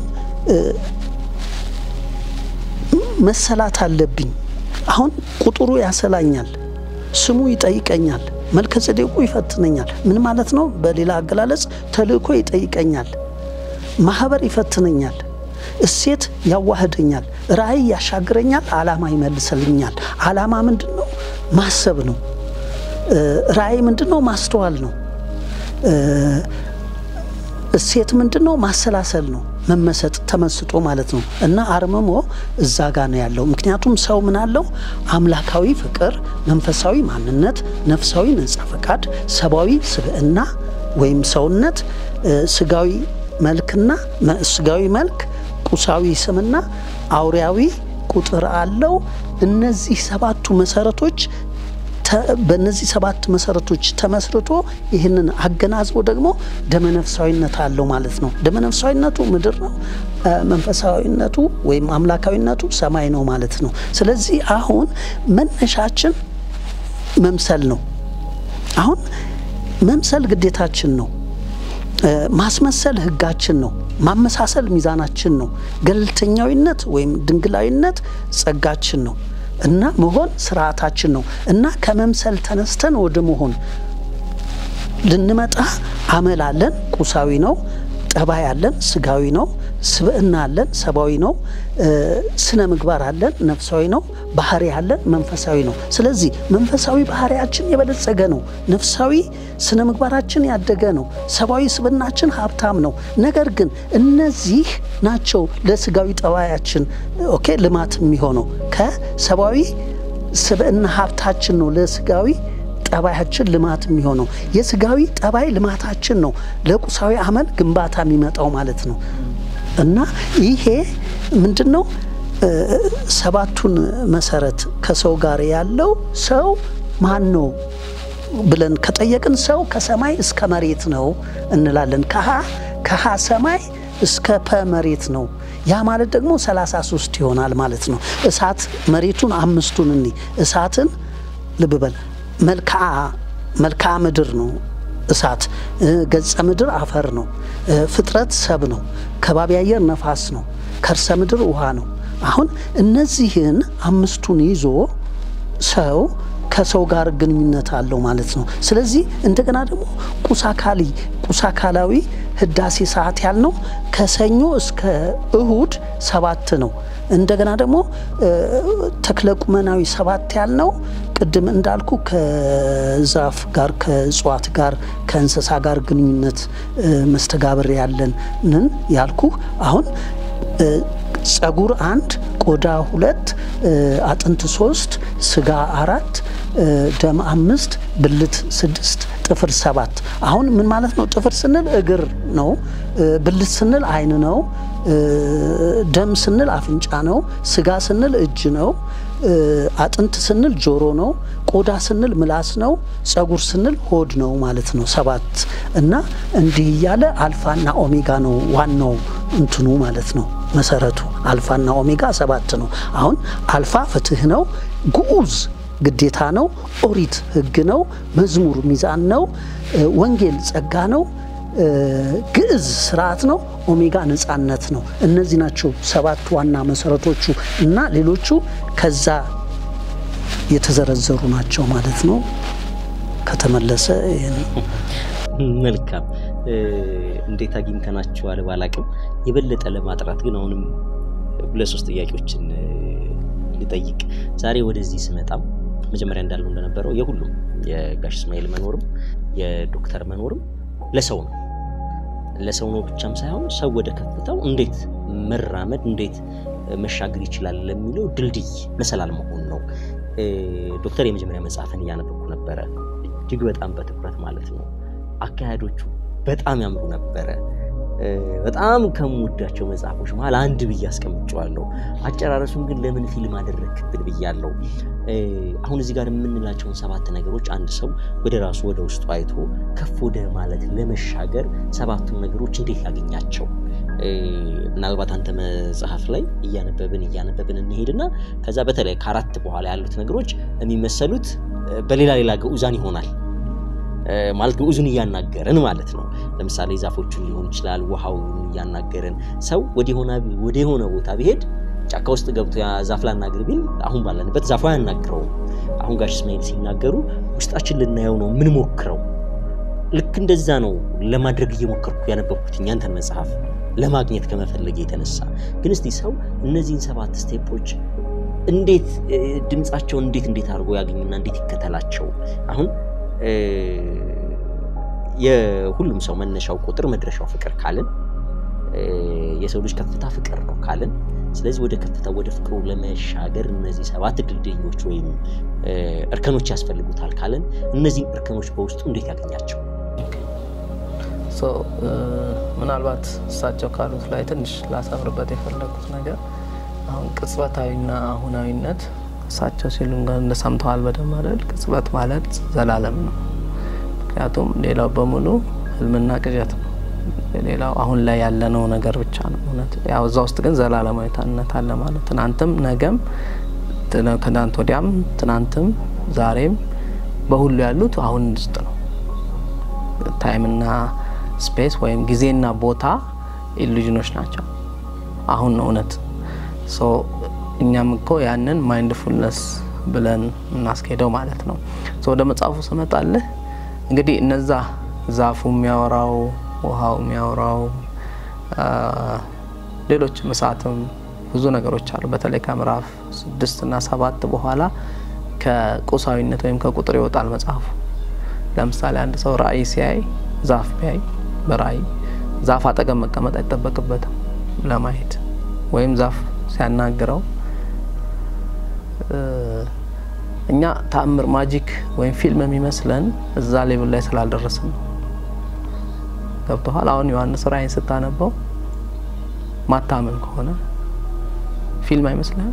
መሰላት አለብኝ። አሁን ቁጥሩ ያሰላኛል፣ ስሙ ይጠይቀኛል፣ መልከ ጼዴቁ ይፈትነኛል። ምን ማለት ነው? በሌላ አገላለጽ ተልእኮ ይጠይቀኛል፣ ማህበር ይፈትነኛል፣ እሴት ያዋህደኛል፣ ራእይ ያሻግረኛል፣ አላማ ይመልሰልኛል። አላማ ምንድን ነው? ማሰብ ነው። ራእይ ምንድን ነው? ማስተዋል ነው። እሴት ምንድን ነው? ማሰላሰል ነው። መመሰጥ ተመስጦ ማለት ነው። እና አርምሞ እዛ ጋ ነው ያለው። ምክንያቱም ሰው ምን አለው? አምላካዊ ፍቅር፣ መንፈሳዊ ማንነት፣ ነፍሳዊ ነጻ ፈቃድ፣ ሰብአዊ ስብዕና ወይም ሰውነት፣ ስጋዊ መልክና ስጋዊ መልክ፣ ቁሳዊ ስምና አውሪያዊ ቁጥር አለው። እነዚህ ሰባቱ መሰረቶች በእነዚህ ሰባት መሰረቶች ተመስርቶ ይህንን አገናዝቦ ደግሞ ደመነፍሳዊነት አለው ማለት ነው። ደመነፍሳዊነቱ ምድር ነው፣ መንፈሳዊነቱ ወይም አምላካዊነቱ ሰማይ ነው ማለት ነው። ስለዚህ አሁን መነሻችን መምሰል ነው። አሁን መምሰል ግዴታችን ነው። ማስመሰል ሕጋችን ነው። ማመሳሰል ሚዛናችን ነው። ገለልተኛዊነት ወይም ድንግላዊነት ጸጋችን ነው። እና መሆን ስርዓታችን ነው። እና ከመምሰል ተነስተን ወደ መሆን ልንመጣ አመል አለን፣ ቁሳዊ ነው። ጠባይ አለን፣ ስጋዊ ነው። ስብዕና አለን፣ ሰብአዊ ነው። ስነ ምግባር አለን፣ ነፍሳዊ ነው። ባህሪ አለን፣ መንፈሳዊ ነው። ስለዚህ መንፈሳዊ ባህሪያችን የበለጸገ ነው። ነፍሳዊ ስነ ምግባራችን ያደገ ነው። ሰብአዊ ስብዕናችን ሀብታም ነው። ነገር ግን እነዚህ ናቸው ለስጋዊ ጠባያችን ኦኬ ልማት የሚሆነው ከሰብአዊ ስብዕና ሀብታችን ነው ለስጋዊ ጠባያችን ልማት የሚሆነው የስጋዊ ጠባይ ልማታችን ነው ለቁሳዊ አመል ግንባታ የሚመጣው ማለት ነው። እና ይሄ ምንድን ነው? ሰባቱን መሰረት ከሰው ጋር ያለው ሰው ማን ነው ብለን ከጠየቅን ሰው ከሰማይ እስከ መሬት ነው እንላለን። ከሀ ከሀ ሰማይ እስከ ፐ መሬት ነው። ያ ማለት ደግሞ 33 ይሆናል ማለት ነው። እሳት መሬቱን አምስቱን እኒ እሳትን ልብ በል መልክዓ መልክዓ ምድር ነው እሳት፣ ገጸ ምድር አፈር ነው፣ ፍጥረት ሰብ ነው፣ ከባቢ አየር ነፋስ ነው፣ ከርሰ ምድር ውሃ ነው። አሁን እነዚህን አምስቱን ይዞ ሰው ከሰው ጋር ግንኙነት አለው ማለት ነው። ስለዚህ እንደገና ደግሞ ቁሳካሊ ቁሳካላዊ ህዳሴ ሰዓት ያልነው ከሰኞ እስከ እሁድ ሰባት ነው። እንደገና ደግሞ ተክለ ቁመናዊ ሰባት ያልነው ቅድም እንዳልኩ ከዛፍ ጋር ከእጽዋት ጋር ከእንስሳ ጋር ግንኙነት መስተጋብር ያለንን ያልኩ አሁን ጸጉር አንድ ቆዳ ሁለት አጥንት ሶስት ስጋ አራት ደም አምስት ብልት ስድስት ጥፍር ሰባት አሁን ምን ማለት ነው ጥፍር ስንል እግር ነው ብልት ስንል አይን ነው ደም ስንል አፍንጫ ነው ስጋ ስንል እጅ ነው አጥንት ስንል ጆሮ ነው ቆዳ ስንል ምላስ ነው ጸጉር ስንል ሆድ ነው ማለት ነው ሰባት እና እንዲህ እያለ አልፋና ኦሜጋ ነው ዋናው እንትኑ ማለት ነው መሰረቱ አልፋና ኦሜጋ ሰባት ነው አሁን አልፋ ፍትህ ነው ግዑዝ ግዴታ ነው ኦሪት ህግ ነው መዝሙር ሚዛን ነው ወንጌል ጸጋ ነው ግዕዝ ስርዓት ነው ኦሜጋ ነጻነት ነው እነዚህ ናቸው ሰባት ዋና መሰረቶቹ እና ሌሎቹ ከዛ የተዘረዘሩ ናቸው ማለት ነው ከተመለሰ መልካም እንዴት አግኝተናቸዋል ባላቅም የበለጠ ለማጥራት ግን አሁንም ሁለት ሶስት ጥያቄዎችን ልጠይቅ ዛሬ ወደዚህ ስመጣም መጀመሪያ እንዳለው እንደነበረው የሁሉም የጋሽ እስማኤል መኖርም የዶክተር መኖርም ለሰው ነው ለሰው ነው ብቻም ሳይሆን ሰው ወደ ከፍታው እንዴት መራመድ እንዴት መሻገር ይችላል ለሚለው ድልድይ መሰላል መሆን ነው። ዶክተር የመጀመሪያ መጽሐፍን እያነበብኩ ነበረ፣ እጅግ በጣም በትኩረት ማለት ነው። አካሄዶቹ በጣም ያምሩ ነበረ። በጣም ከምወዳቸው መጽሐፎች መሀል አንድ ብዬ አስቀምጨዋለሁ። አጨራረሱን ግን ለምን ፊልም አደረግክብን ብያለሁ። አሁን እዚህ ጋር የምንላቸውን ሰባት ነገሮች አንድ ሰው ወደ ራሱ ወደ ውስጡ አይቶ ከፍ ወደ ማለት ለመሻገር ሰባቱን ነገሮች እንዴት ያገኛቸው? ምናልባት አንተ መጽሐፍ ላይ እያነበብን እያነበብን እንሄድና ከዛ በተለይ ከአራት በኋላ ያሉት ነገሮች የሚመሰሉት በሌላ ሌላ ግዑዛን ይሆናል ማለት ግዑዙን እያናገርን ማለት ነው። ለምሳሌ ዛፎቹን ሊሆን ይችላል፣ ውሃውን እያናገርን ሰው ወደ የሆነ ቦታ ቢሄድ ጫካ ውስጥ ገብቶ ዛፍ ላናግር ቢል አሁን ባለንበት ዛፉ አያናግረውም። አሁን ጋሽ እስማኤል ሲናገሩ ውስጣችን ልናየው ነው የምንሞክረው። ልክ እንደዛ ነው ለማድረግ እየሞከርኩ ያነበብኩት ያንተን መጽሐፍ ለማግኘት ከመፈለግ የተነሳ ግን እስቲ ሰው እነዚህን ሰባት ስቴፖች እንዴት ድምፃቸውን እንዴት እንዴት አድርጎ ያገኝና እንዴት ይከተላቸው አሁን የሁሉም ሰው መነሻው ቁጥር መድረሻው ፍቅር ካልን የሰው ልጅ ከፍታ ፍቅር ነው ካልን፣ ስለዚህ ወደ ከፍታ ወደ ፍቅሩ ለመሻገር እነዚህ ሰባት ድልድዮች ወይም እርከኖች ያስፈልጉታል ካልን እነዚህን እርከኖች በውስጡ እንዴት ያገኛቸው? ምናልባት እሳቸው ካሉት ላይ ትንሽ ላሰምርበት የፈለጉት ነገር አሁን ቅጽበታዊና አሁናዊነት እሳቸው ሲሉ እንደሰምተዋል በደንብ አይደል? ቅጽበት ማለት ዘላለም ነው። ምክንያቱም ሌላው በሙሉ ህልምና ቅዠት ነው። ሌላው አሁን ላይ ያለነው ነገር ብቻ ነው እውነት። ያው እዛ ውስጥ ግን ዘላለማዊነት አለ ማለት ትናንትም፣ ነገም፣ ከትናንት ወዲያም፣ ትናንትም፣ ዛሬም በሁሉ ያሉት አሁን ውስጥ ነው። ታይምና ስፔስ ወይም ጊዜና ቦታ ኢሉዥኖች ናቸው። አሁን ነው እውነት እኛም እኮ ያንን ማይንድፉልነስ ብለን እናስኬደው ማለት ነው። ወደ መጽሐፉ ስመጣልህ እንግዲህ እነዛ ዛፉ የሚያወራው ውሃው የሚያወራው ሌሎችም እሳትም ብዙ ነገሮች አሉ። በተለይ ከምዕራፍ ስድስት እና ሰባት በኋላ ከቁሳዊነት ወይም ከቁጥር ይወጣል መጽሐፉ። ለምሳሌ አንድ ሰው ራእይ ሲያይ ዛፍ ቢያይ በራእይ ዛፍ አጠገብ መቀመጥ አይጠበቅበትም ለማየት ወይም ዛፍ ሲያናግረው እኛ ተአምር ማጂክ ወይም ፊልም የሚመስለን እዛ ሌብል ላይ ስላልደረስን ነው። ገብተኋል። አሁን ዮሐንስ ራእይን ስታነበው ማታመን ከሆነ ፊልም አይመስልህም?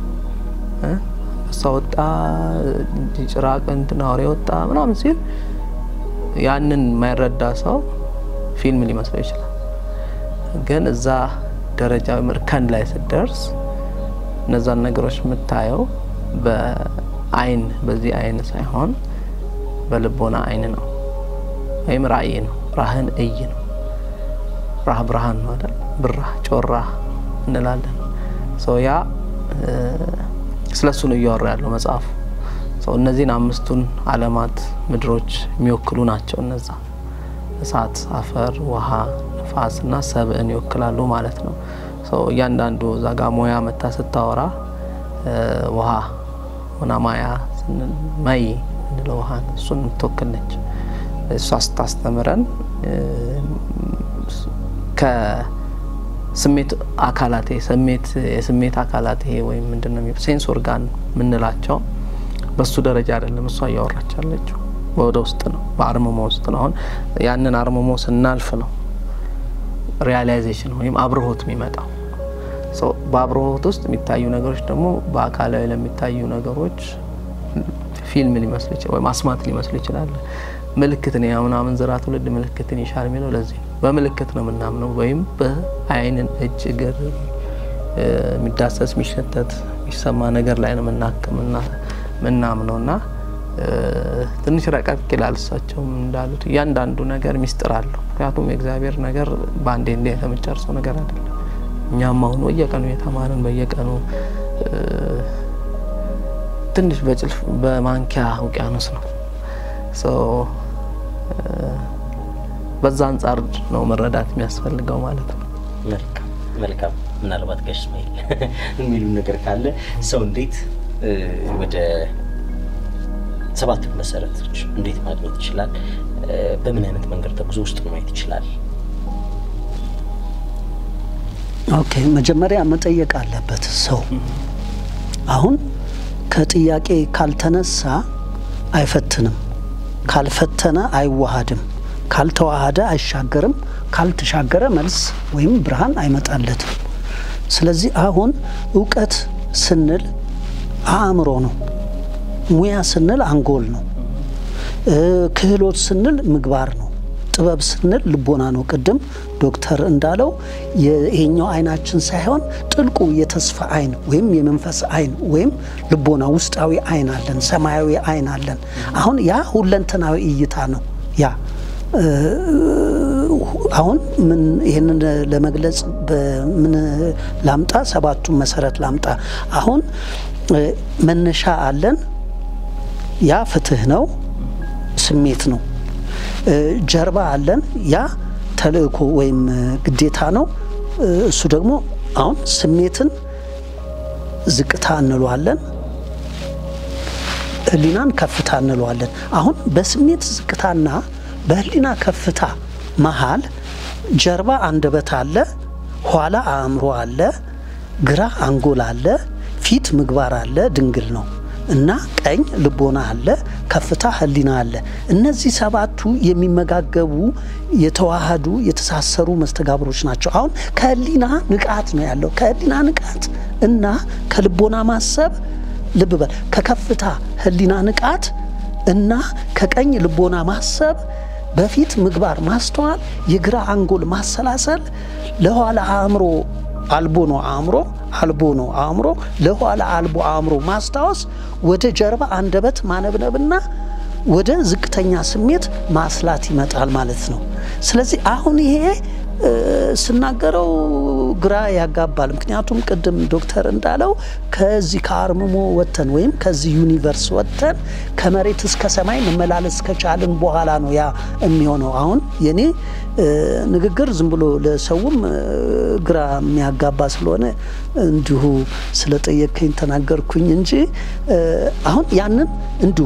እሷ ወጣ ጭራቅ እንትን አውሬ ወጣ ምናምን ሲል ያንን የማይረዳ ሰው ፊልም ሊመስለው ይችላል። ግን እዛ ደረጃ እርከን ላይ ስትደርስ እነዛን ነገሮች የምታየው በአይን በዚህ አይን ሳይሆን በልቦና አይን ነው፣ ወይም ራእይ ነው። ራህን እይ ነው። ራህ ብርሃን ነው አይደል? ብራህ ጮራ እንላለን። ሰው ያ ስለ እሱ ነው እያወራ ያለው መጽሐፉ። ሰው እነዚህን አምስቱን ዓለማት ምድሮች የሚወክሉ ናቸው። እነዛ እሳት፣ አፈር፣ ውሃ፣ ነፋስ እና ሰብእን ይወክላሉ ማለት ነው። ሰው እያንዳንዱ እዛ ጋ ሞያ መታ ስታወራ ውሃ ሆና ማያ ማይ እንለው ውሃን እሱን የምትወክል ነች። እሷ ስታስተምረን ከስሜት አካላት ስሜት የስሜት አካላት ይሄ ወይም ምንድን ነው ሴንስ ኦርጋን የምንላቸው በሱ ደረጃ አይደለም እሷ እያወራች ያለችው ወደ ውስጥ ነው፣ በአርምሞ ውስጥ ነው። አሁን ያንን አርምሞ ስናልፍ ነው ሪያላይዜሽን ወይም አብርሆት የሚመጣው። በአብርሆት ውስጥ የሚታዩ ነገሮች ደግሞ በአካላዊ ለሚታዩ ነገሮች ፊልም ሊመስሉ ይችላል ወይም አስማት ሊመስሉ ይችላል። ምልክትን የምናምን ዝራ ትውልድ ምልክትን ይሻል የሚለው ለዚህ ነው። በምልክት ነው የምናምነው ወይም በአይንን እጅ፣ እግር የሚዳሰስ የሚሸተት የሚሰማ ነገር ላይ ነው ምናምነው እና ትንሽ ረቀቅ ይላል። እሳቸውም እንዳሉት እያንዳንዱ ነገር ሚስጥር አለው። ምክንያቱም የእግዚአብሔር ነገር በአንዴ እንዲ የተመጨርሰው ነገር አይደለም። እኛም አሁን በየቀኑ የተማርን በየቀኑ ትንሽ በጭልፍ በማንኪያ ውቅያኖስ ነው። በዛ አንጻር ነው መረዳት የሚያስፈልገው ማለት ነው። መልካም መልካም። ምናልባት ጋሽ እስማኤል የሚሉ ነገር ካለ ሰው እንዴት ወደ ሰባቱ መሰረቶች እንዴት ማግኘት ይችላል? በምን አይነት መንገድ ተጉዞ ውስጥ ማየት ይችላል? ኦኬ መጀመሪያ መጠየቅ አለበት ሰው። አሁን ከጥያቄ ካልተነሳ አይፈትንም፣ ካልፈተነ አይዋሃድም፣ ካልተዋሃደ አይሻገርም፣ ካልተሻገረ መልስ ወይም ብርሃን አይመጣለትም። ስለዚህ አሁን እውቀት ስንል አእምሮ ነው፣ ሙያ ስንል አንጎል ነው፣ ክህሎት ስንል ምግባር ነው፣ ጥበብ ስንል ልቦና ነው። ቅድም ዶክተር እንዳለው ይሄኛው አይናችን ሳይሆን ጥልቁ የተስፋ አይን ወይም የመንፈስ አይን ወይም ልቦና ውስጣዊ አይን አለን፣ ሰማያዊ አይን አለን። አሁን ያ ሁለንተናዊ እይታ ነው። ያ አሁን ምን ይህንን ለመግለጽ በምን ላምጣ? ሰባቱን መሰረት ላምጣ። አሁን መነሻ አለን። ያ ፍትህ ነው፣ ስሜት ነው። ጀርባ አለን። ያ ተልእኮ ወይም ግዴታ ነው። እሱ ደግሞ አሁን ስሜትን ዝቅታ እንለዋለን፣ ህሊናን ከፍታ እንለዋለን። አሁን በስሜት ዝቅታና በህሊና ከፍታ መሃል ጀርባ አንደበት አለ፣ ኋላ አእምሮ አለ፣ ግራ አንጎል አለ፣ ፊት ምግባር አለ፣ ድንግል ነው እና ቀኝ ልቦና አለ፣ ከፍታ ህሊና አለ። እነዚህ ሰባቱ የሚመጋገቡ የተዋሃዱ የተሳሰሩ መስተጋብሮች ናቸው። አሁን ከህሊና ንቃት ነው ያለው። ከህሊና ንቃት እና ከልቦና ማሰብ ልብ በል ከከፍታ ህሊና ንቃት እና ከቀኝ ልቦና ማሰብ በፊት ምግባር ማስተዋል፣ የግራ አንጎል ማሰላሰል፣ ለኋላ አእምሮ አልቦ ነው አእምሮ አልቦ ነው አእምሮ ለኋላ አልቦ አእምሮ ማስታወስ፣ ወደ ጀርባ አንደበት ማነብነብና ወደ ዝቅተኛ ስሜት ማስላት ይመጣል ማለት ነው። ስለዚህ አሁን ይሄ ስናገረው ግራ ያጋባል። ምክንያቱም ቅድም ዶክተር እንዳለው ከዚህ ከአርምሞ ወጥተን ወይም ከዚህ ዩኒቨርስ ወጥተን ከመሬት እስከ ሰማይ መመላለስ ከቻልን በኋላ ነው ያ የሚሆነው። አሁን የኔ ንግግር ዝም ብሎ ለሰውም ግራ የሚያጋባ ስለሆነ እንዲሁ ስለጠየከኝ ተናገርኩኝ እንጂ አሁን ያንን እንዲሁ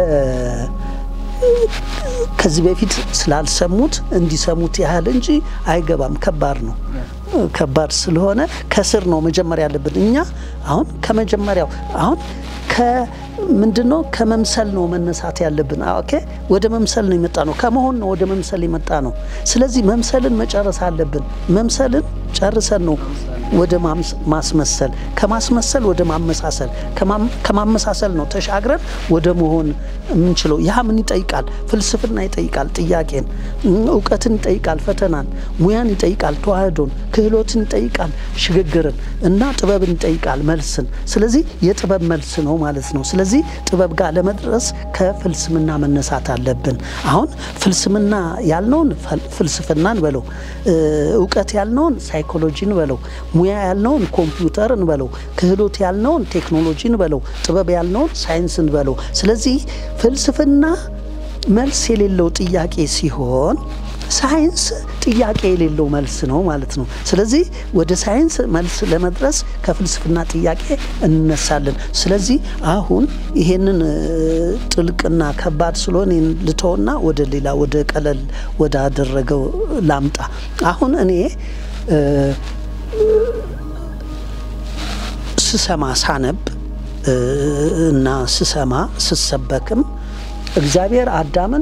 ከዚህ በፊት ስላልሰሙት እንዲሰሙት ያህል እንጂ አይገባም። ከባድ ነው። ከባድ ስለሆነ ከስር ነው መጀመሪያ ያለብን እኛ አሁን ከመጀመሪያው አሁን ከምንድን ነው ከመምሰል ነው መነሳት ያለብን። ኦኬ ወደ መምሰል ነው የመጣ ነው። ከመሆን ነው ወደ መምሰል የመጣ ነው። ስለዚህ መምሰልን መጨረስ አለብን። መምሰልን ጨርሰን ነው ወደ ማስመሰል፣ ከማስመሰል ወደ ማመሳሰል፣ ከማመሳሰል ነው ተሻግረን ወደ መሆን የምንችለው። ያ ምን ይጠይቃል? ፍልስፍና ይጠይቃል፣ ጥያቄን፣ እውቀትን ይጠይቃል፣ ፈተናን፣ ሙያን ይጠይቃል፣ ተዋህዶን፣ ክህሎትን ይጠይቃል፣ ሽግግርን እና ጥበብን ይጠይቃል፣ መልስን። ስለዚህ የጥበብ መልስ ነው ማለት ነው። ስለዚህ ጥበብ ጋር ለመድረስ ከፍልስምና መነሳት አለብን። አሁን ፍልስምና ያልነውን ፍልስፍናን በለው፣ እውቀት ያልነውን ሳይኮሎጂን በለው ሙያ ያልነውን ኮምፒውተርን በለው፣ ክህሎት ያልነውን ቴክኖሎጂን በለው፣ ጥበብ ያልነውን ሳይንስን በለው። ስለዚህ ፍልስፍና መልስ የሌለው ጥያቄ ሲሆን ሳይንስ ጥያቄ የሌለው መልስ ነው ማለት ነው። ስለዚህ ወደ ሳይንስ መልስ ለመድረስ ከፍልስፍና ጥያቄ እንነሳለን። ስለዚህ አሁን ይሄንን ጥልቅና ከባድ ስለሆነ ልተውና ወደ ሌላ ወደ ቀለል ወደ አደረገው ላምጣ። አሁን እኔ ስሰማ ሳነብ እና ስሰማ ስሰበክም እግዚአብሔር አዳምን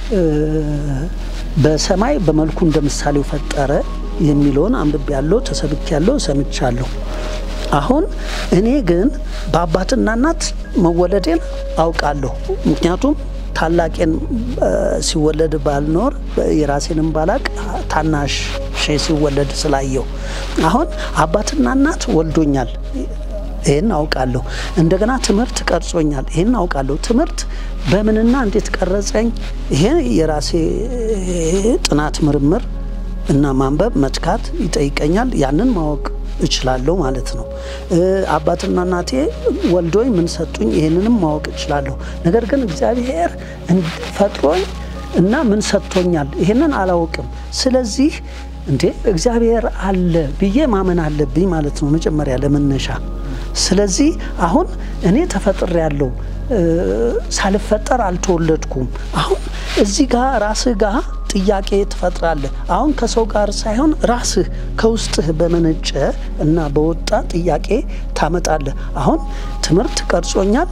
በሰማይ በመልኩ እንደ ምሳሌው ፈጠረ የሚለውን አንብቤ ያለው ተሰብክ ያለው ሰምቻለሁ። አሁን እኔ ግን በአባትና እናት መወለዴን አውቃለሁ። ምክንያቱም ታላቄን ሲወለድ ባልኖር የራሴንም ባላቅ ታናሽ ሲወለድ ስላየው አሁን አባትና እናት ወልዶኛል። ይህን አውቃለሁ። እንደገና ትምህርት ቀርጾኛል። ይህን አውቃለሁ። ትምህርት በምንና እንዴት ቀረጸኝ? ይሄ የራሴ ጥናት ምርምር እና ማንበብ መትካት ይጠይቀኛል። ያንን ማወቅ እችላለሁ ማለት ነው። አባትና እናቴ ወልዶኝ ምን ሰጡኝ? ይህንንም ማወቅ እችላለሁ። ነገር ግን እግዚአብሔር ፈጥሮኝ እና ምን ሰጥቶኛል? ይህንን አላውቅም። ስለዚህ እንዴ እግዚአብሔር አለ ብዬ ማመን አለብኝ ማለት ነው መጀመሪያ ለመነሻ። ስለዚህ አሁን እኔ ተፈጥሬ ያለው ሳልፈጠር አልተወለድኩም። አሁን እዚህ ጋር ራስህ ጋር ጥያቄ ትፈጥራለህ። አሁን ከሰው ጋር ሳይሆን ራስህ ከውስጥህ በመነጨ እና በወጣ ጥያቄ ታመጣለህ። አሁን ትምህርት ቀርጾኛል፣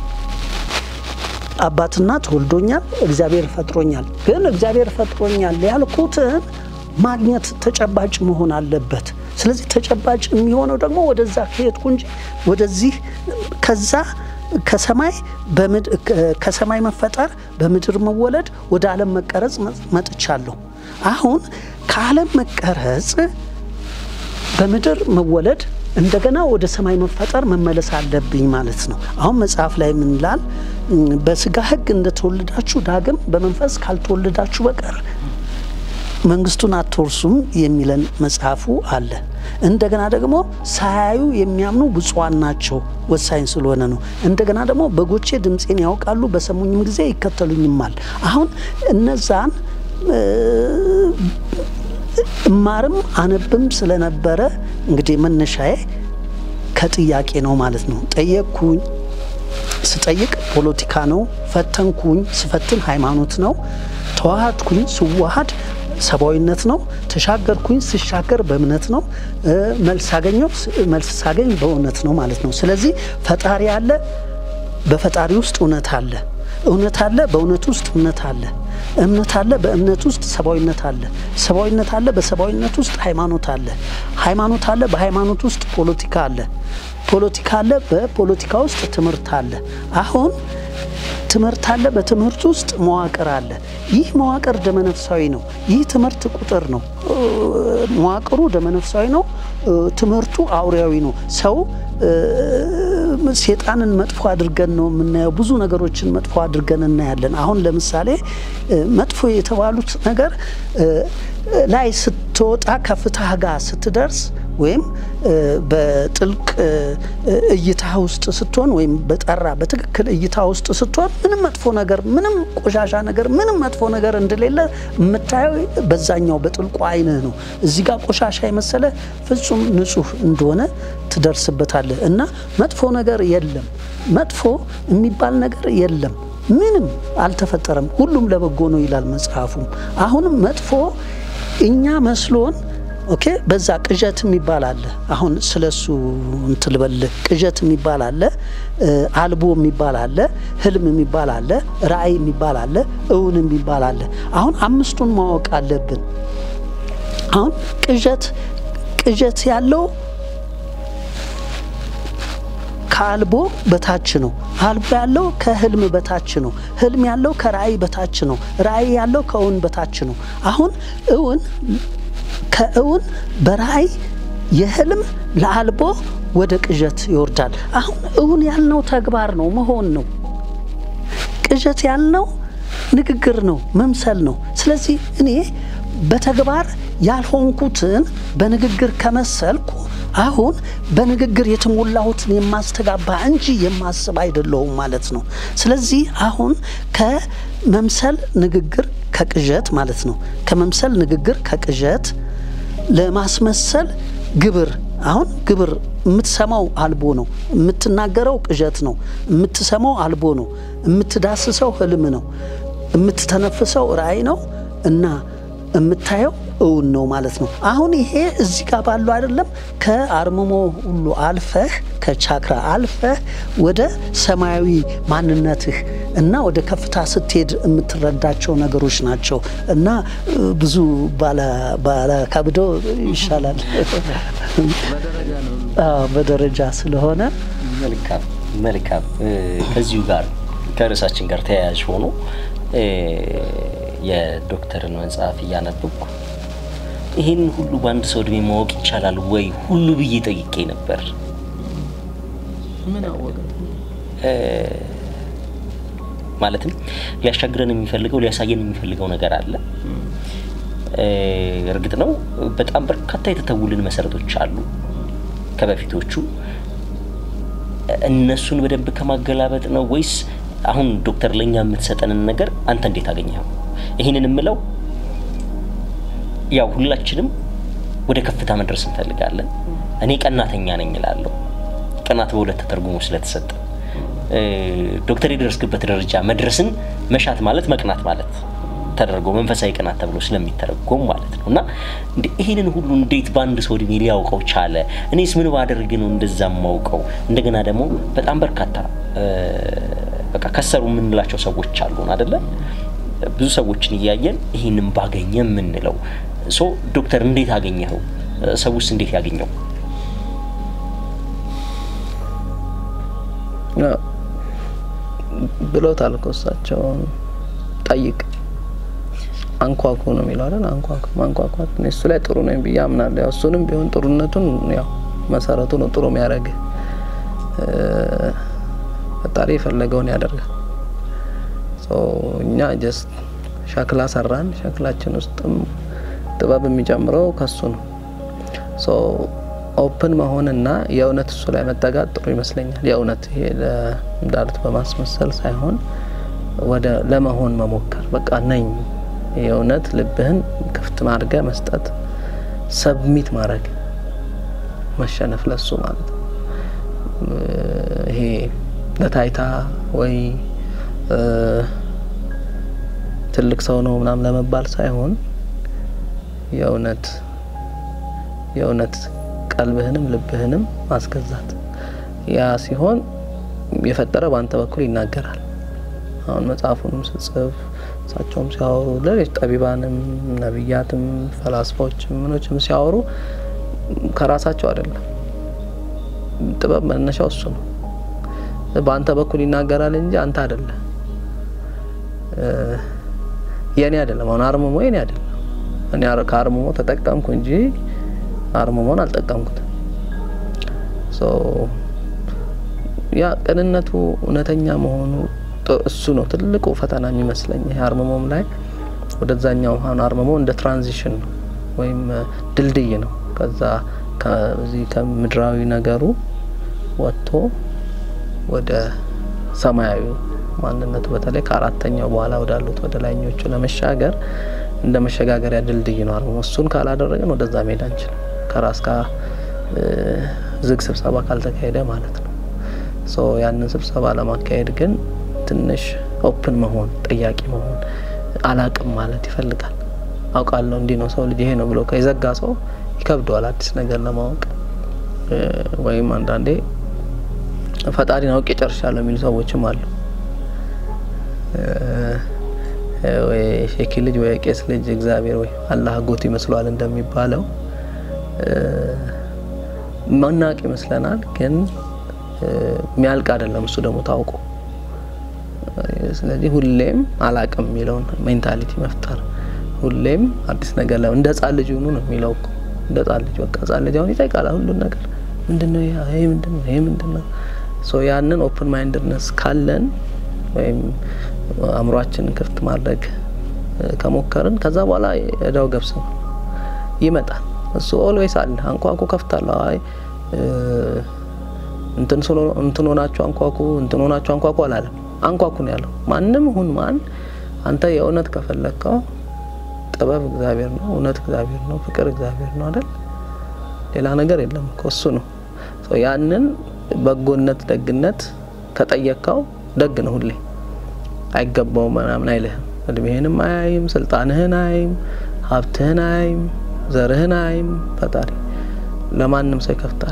አባትና ተወልዶኛል፣ እግዚአብሔር ፈጥሮኛል። ግን እግዚአብሔር ፈጥሮኛል ያልኩትን ማግኘት ተጨባጭ መሆን አለበት። ስለዚህ ተጨባጭ የሚሆነው ደግሞ ወደዛ ከሄድኩ እንጂ ወደዚህ ከዛ ከሰማይ ከሰማይ መፈጠር በምድር መወለድ ወደ ዓለም መቀረጽ መጥቻለሁ። አሁን ከዓለም መቀረጽ በምድር መወለድ እንደገና ወደ ሰማይ መፈጠር መመለስ አለብኝ ማለት ነው። አሁን መጽሐፍ ላይ ምን ይላል? በስጋ ሕግ እንደተወለዳችሁ ዳግም በመንፈስ ካልተወለዳችሁ በቀር መንግስቱን አትወርሱም የሚለን መጽሐፉ አለ። እንደገና ደግሞ ሳያዩ የሚያምኑ ብፁዓን ናቸው፣ ወሳኝ ስለሆነ ነው። እንደገና ደግሞ በጎቼ ድምፄን ያውቃሉ፣ በሰሙኝም ጊዜ ይከተሉኝማል። አሁን እነዛን እማርም አነብም ስለነበረ እንግዲህ መነሻዬ ከጥያቄ ነው ማለት ነው። ጠየቅኩኝ፣ ስጠይቅ ፖለቲካ ነው። ፈተንኩኝ፣ ስፈትን ሃይማኖት ነው። ተዋሃድኩኝ፣ ስዋሃድ ሰብአዊነት ነው። ተሻገርኩኝ ስሻገር በእምነት ነው። መልስ ሳገኘው መልስ ሳገኝ በእውነት ነው ማለት ነው። ስለዚህ ፈጣሪ አለ፣ በፈጣሪ ውስጥ እውነት አለ። እውነት አለ፣ በእውነት ውስጥ እምነት አለ። እምነት አለ፣ በእምነት ውስጥ ሰብአዊነት አለ። ሰብአዊነት አለ፣ በሰብአዊነት ውስጥ ሃይማኖት አለ። ሃይማኖት አለ፣ በሃይማኖት ውስጥ ፖለቲካ አለ። ፖለቲካ አለ፣ በፖለቲካ ውስጥ ትምህርት አለ። አሁን ትምህርት አለ። በትምህርት ውስጥ መዋቅር አለ። ይህ መዋቅር ደመነፍሳዊ ነው። ይህ ትምህርት ቁጥር ነው። መዋቅሩ ደመነፍሳዊ ነው። ትምህርቱ አውሬያዊ ነው። ሰው ሴጣንን መጥፎ አድርገን ነው የምናየው። ብዙ ነገሮችን መጥፎ አድርገን እናያለን። አሁን ለምሳሌ መጥፎ የተባሉት ነገር ላይ ስትወጣ ከፍታህ ጋር ስትደርስ ወይም በጥልቅ እይታ ውስጥ ስትሆን ወይም በጠራ በትክክል እይታ ውስጥ ስትሆን ምንም መጥፎ ነገር፣ ምንም ቆሻሻ ነገር፣ ምንም መጥፎ ነገር እንደሌለ የምታየው በዛኛው በጥልቁ አይንህ ነው። እዚህ ጋር ቆሻሻ የመሰለ ፍጹም ንጹሕ እንደሆነ ትደርስበታለህ እና መጥፎ ነገር የለም። መጥፎ የሚባል ነገር የለም። ምንም አልተፈጠረም። ሁሉም ለበጎ ነው ይላል መጽሐፉም። አሁንም መጥፎ እኛ መስሎን ኦኬ በዛ ቅዠት የሚባል አለ። አሁን ስለሱ እንትን ልበልህ። ቅዠት የሚባል አለ፣ አልቦ የሚባል አለ፣ ህልም የሚባል አለ፣ ራእይ የሚባል አለ፣ እውን የሚባል አለ። አሁን አምስቱን ማወቅ አለብን። አሁን ቅዠት ቅዠት ያለው ከአልቦ በታች ነው። አልቦ ያለው ከህልም በታች ነው። ህልም ያለው ከራእይ በታች ነው። ራእይ ያለው ከእውን በታች ነው። አሁን እውን ከእውን በራእይ የህልም ለአልቦ ወደ ቅዠት ይወርዳል። አሁን እውን ያልነው ተግባር ነው፣ መሆን ነው። ቅዠት ያልነው ንግግር ነው፣ መምሰል ነው። ስለዚህ እኔ በተግባር ያልሆንኩትን በንግግር ከመሰልኩ አሁን በንግግር የተሞላሁትን የማስተጋባ እንጂ የማስብ አይደለሁም ማለት ነው። ስለዚህ አሁን ከመምሰል ንግግር ከቅዠት ማለት ነው። ከመምሰል ንግግር ከቅዠት ለማስመሰል ግብር አሁን ግብር የምትሰማው አልቦ ነው። የምትናገረው ቅዠት ነው። የምትሰማው አልቦ ነው። የምትዳስሰው ህልም ነው። የምትተነፍሰው ራእይ ነው እና የምታየው እውን ነው ማለት ነው። አሁን ይሄ እዚህ ጋር ባለው አይደለም ከአርምሞ ሁሉ አልፈህ ከቻክራ አልፈህ ወደ ሰማያዊ ማንነትህ እና ወደ ከፍታ ስትሄድ የምትረዳቸው ነገሮች ናቸው እና ብዙ ባላካብዶ ይሻላል በደረጃ ስለሆነ መልካም መልካም። ከዚሁ ጋር ከርዕሳችን ጋር ተያያዥ ሆኖ የዶክተርን መጽሐፍ እያነበብኩ ይህን ሁሉ በአንድ ሰው እድሜ ማወቅ ይቻላል ወይ ሁሉ ብዬ ጠይቄ ነበር። ምን አወቀ? ማለትም ሊያሻግረን የሚፈልገው ሊያሳየን የሚፈልገው ነገር አለ። እርግጥ ነው በጣም በርካታ የተተውልን መሰረቶች አሉ ከበፊቶቹ። እነሱን በደንብ ከማገላበጥ ነው ወይስ አሁን ዶክተር ለእኛ የምትሰጠንን ነገር አንተ እንዴት አገኘኸው? ይህንን የምለው ያው ሁላችንም ወደ ከፍታ መድረስ እንፈልጋለን። እኔ ቀናተኛ ነኝ እላለሁ። ቅናት በሁለት ተተርጉሞ ስለተሰጠ ዶክተር የደረስክበት ደረጃ መድረስን መሻት ማለት መቅናት ማለት ተደርጎ መንፈሳዊ ቅናት ተብሎ ስለሚተረጎም ማለት ነው። እና ይህንን ሁሉ እንዴት በአንድ ሰው እድሜ ሊያውቀው ቻለ? እኔስ ምን ባደርግ ነው እንደዛ ማውቀው? እንደገና ደግሞ በጣም በርካታ በቃ ከሰሩ የምንላቸው ሰዎች አሉን አደለ? ብዙ ሰዎችን እያየን ይህንን ባገኘ የምንለው ሶ ዶክተር እንዴት አገኘኸው? ሰውስ እንዴት ያገኘው? ብሎታል እኮ እሳቸው ጠይቅ አንኳኩ ነው የሚለው አይደል? አንኳኩ ማንኳኳት እኔ እሱ ላይ ጥሩ ነኝ ብዬ አምናለሁ። ያው እሱንም ቢሆን ጥሩነቱን ያው መሰረቱ ነው ጥሩ የሚያደርግ ፈጣሪ የፈለገውን ያደርጋል። እኛ ጀስት ሸክላ ሰራን። ሸክላችን ውስጥም ጥበብ የሚጨምረው ከሱ ነው። ኦፕን መሆንና የእውነት እሱ ላይ መጠጋት ጥሩ ይመስለኛል። የእውነት ይሄ እንዳሉት በማስመሰል ሳይሆን ወደ ለመሆን መሞከር በቃ ነኝ የእውነት ልብህን ክፍት ማድረግ መስጠት፣ ሰብሚት ማድረግ መሸነፍ ለሱ ማለት ነው። ይሄ ለታይታ ወይ ትልቅ ሰው ነው ምናምን ለመባል ሳይሆን የእውነት የእውነት ቀልብህንም ልብህንም ማስገዛት ያ ሲሆን የፈጠረ በአንተ በኩል ይናገራል። አሁን መጽሐፉንም ስጽፍ እሳቸውም ሲያወሩ ሌሎች ጠቢባንም ነቢያትም ፈላስፋዎችም ምኖችም ሲያወሩ ከራሳቸው አይደለም። ጥበብ መነሻው እሱ ነው። በአንተ በኩል ይናገራል እንጂ አንተ አይደለም። የኔ አይደለም። አሁን አርምሞ የኔ አይደለም። እኔ ከአርምሞ ተጠቀምኩ እንጂ አርምሞን አልጠቀምኩትም። ያ ቅንነቱ እውነተኛ መሆኑ እሱ ነው ትልቁ ፈተና የሚመስለኝ። ይሄ አርምሞም ላይ ወደዛኛው አሁን አርምሞ እንደ ትራንዚሽን ነው ወይም ድልድይ ነው። ከዛ ከዚህ ከምድራዊ ነገሩ ወጥቶ ወደ ሰማያዊ ማንነቱ በተለይ ከአራተኛው በኋላ ወዳሉት ወደ ላይኞቹ ለመሻገር እንደ መሸጋገሪያ ድልድይ ነው አርምሞ። እሱን ካላደረግን ወደዛ መሄድ አንችልም። ከራስ ጋር ዝግ ስብሰባ ካልተካሄደ ማለት ነው። ያንን ስብሰባ ለማካሄድ ግን ትንሽ ኦፕን መሆን ጠያቂ መሆን አላቅም ማለት ይፈልጋል። አውቃለሁ እንዲህ ነው ሰው ልጅ ይሄ ነው ብሎ የዘጋ ሰው ይከብደዋል አዲስ ነገር ለማወቅ ወይም አንዳንዴ ፈጣሪን አውቄ ጨርሻለሁ የሚሉ ሰዎችም አሉ። ወይ ሼኪ ልጅ ወይ ቄስ ልጅ እግዚአብሔር ወይ አላህ አጎት ይመስሏል እንደሚባለው መናቅ ይመስለናል፣ ግን የሚያልቅ አይደለም እሱ ደግሞ ታውቆ ስለዚህ ሁሌም አላቅም የሚለውን ሜንታሊቲ መፍጠር ሁሌም አዲስ ነገር ለ እንደ ህጻን ልጅ ሆኑ ነው የሚለው እኮ እንደ ህጻን ልጅ በቃ ህጻን ልጅ አሁን ይጠይቃል ሁሉን ነገር ምንድነው ይሄ ምንድነው ይሄ ምንድነው ሶ ያንን ኦፕን ማይንድነስ ካለን ወይም አእምሯችንን ክፍት ማድረግ ከሞከርን ከዛ በኋላ እዳው ገብስ ነው ይመጣል እሱ ኦልዌይስ አለ አንኳኩ ከፍታለሁ አይ እንትን ሆናችሁ አንኳኩ እንትን ሆናችሁ አንኳኩ አላለም አንኳኩ ነው ያለው። ማንም ሁን ማን አንተ የእውነት ከፈለግከው ጥበብ እግዚአብሔር ነው፣ እውነት እግዚአብሔር ነው፣ ፍቅር እግዚአብሔር ነው አይደል? ሌላ ነገር የለም እኮ እሱ ነው። ያንን በጎነት፣ ደግነት ከጠየቅከው ደግ ነው ሁሌ አይገባውም ምናምን አይልህም። እድሜህንም አያይም፣ ስልጣንህን አያይም፣ ሀብትህን አያይም፣ ዘርህን አያይም። ፈጣሪ ለማንም ሰው ይከፍታል።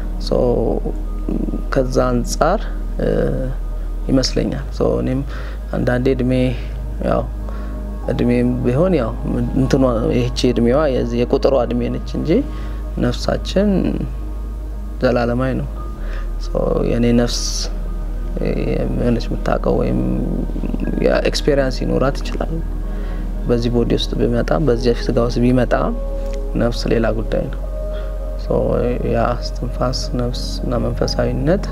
ከዛ አንጻር ይመስለኛል እኔም አንዳንዴ እድሜ ያው እድሜም ቢሆን ያው እንትኗ ይህቺ እድሜዋ የቁጥሯ እድሜ ነች እንጂ ነፍሳችን ዘላለማዊ ነው። የእኔ ነፍስ የሆነች የምታውቀው ወይም ኤክስፔሪንስ ይኖራት ይችላል። በዚህ ቦዲ ውስጥ ቢመጣም በዚህ ስጋ ውስጥ ቢመጣም ነፍስ ሌላ ጉዳይ ነው። ያ እስትንፋስ ነፍስ እና መንፈሳዊነት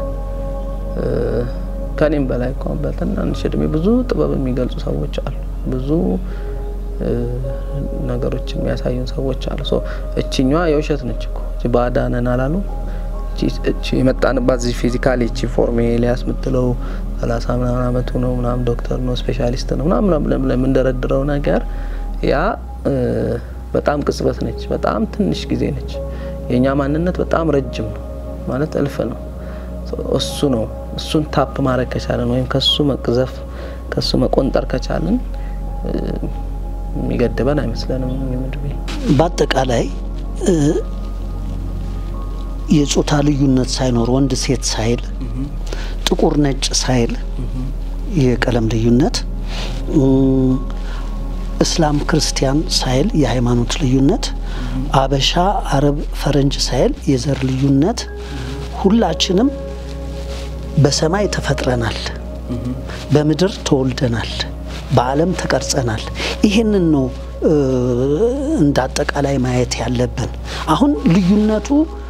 ከኔም በላይ እንኳን በትናንሽ እድሜ ብዙ ጥበብ የሚገልጹ ሰዎች አሉ። ብዙ ነገሮች የሚያሳዩን ሰዎች አሉ። እችኛዋ የውሸት ነች እኮ ባዳነን አላሉ። እቺ የመጣንባት እዚህ ፊዚካሊ እቺ ፎርም ኤልያስ የምትለው ሰላሳ ምናምን አመቱ ነው ምናምን ዶክተር ነው ስፔሻሊስት ነው ምናምን ለምንደረድረው ነገር ያ በጣም ቅጽበት ነች። በጣም ትንሽ ጊዜ ነች። የእኛ ማንነት በጣም ረጅም ነው ማለት እልፍ ነው። እሱ ነው እሱን ታፕ ማድረግ ከቻለን ወይም ከሱ መቅዘፍ ከሱ መቆንጠር ከቻለን የሚገድበን አይመስለንም። ምድብ በአጠቃላይ የጾታ ልዩነት ሳይኖር ወንድ ሴት ሳይል ጥቁር ነጭ ሳይል የቀለም ልዩነት እስላም ክርስቲያን ሳይል የሃይማኖት ልዩነት አበሻ አረብ ፈረንጅ ሳይል የዘር ልዩነት ሁላችንም በሰማይ ተፈጥረናል፣ በምድር ተወልደናል፣ በዓለም ተቀርጸናል። ይህንን ነው እንደ አጠቃላይ ማየት ያለብን። አሁን ልዩነቱ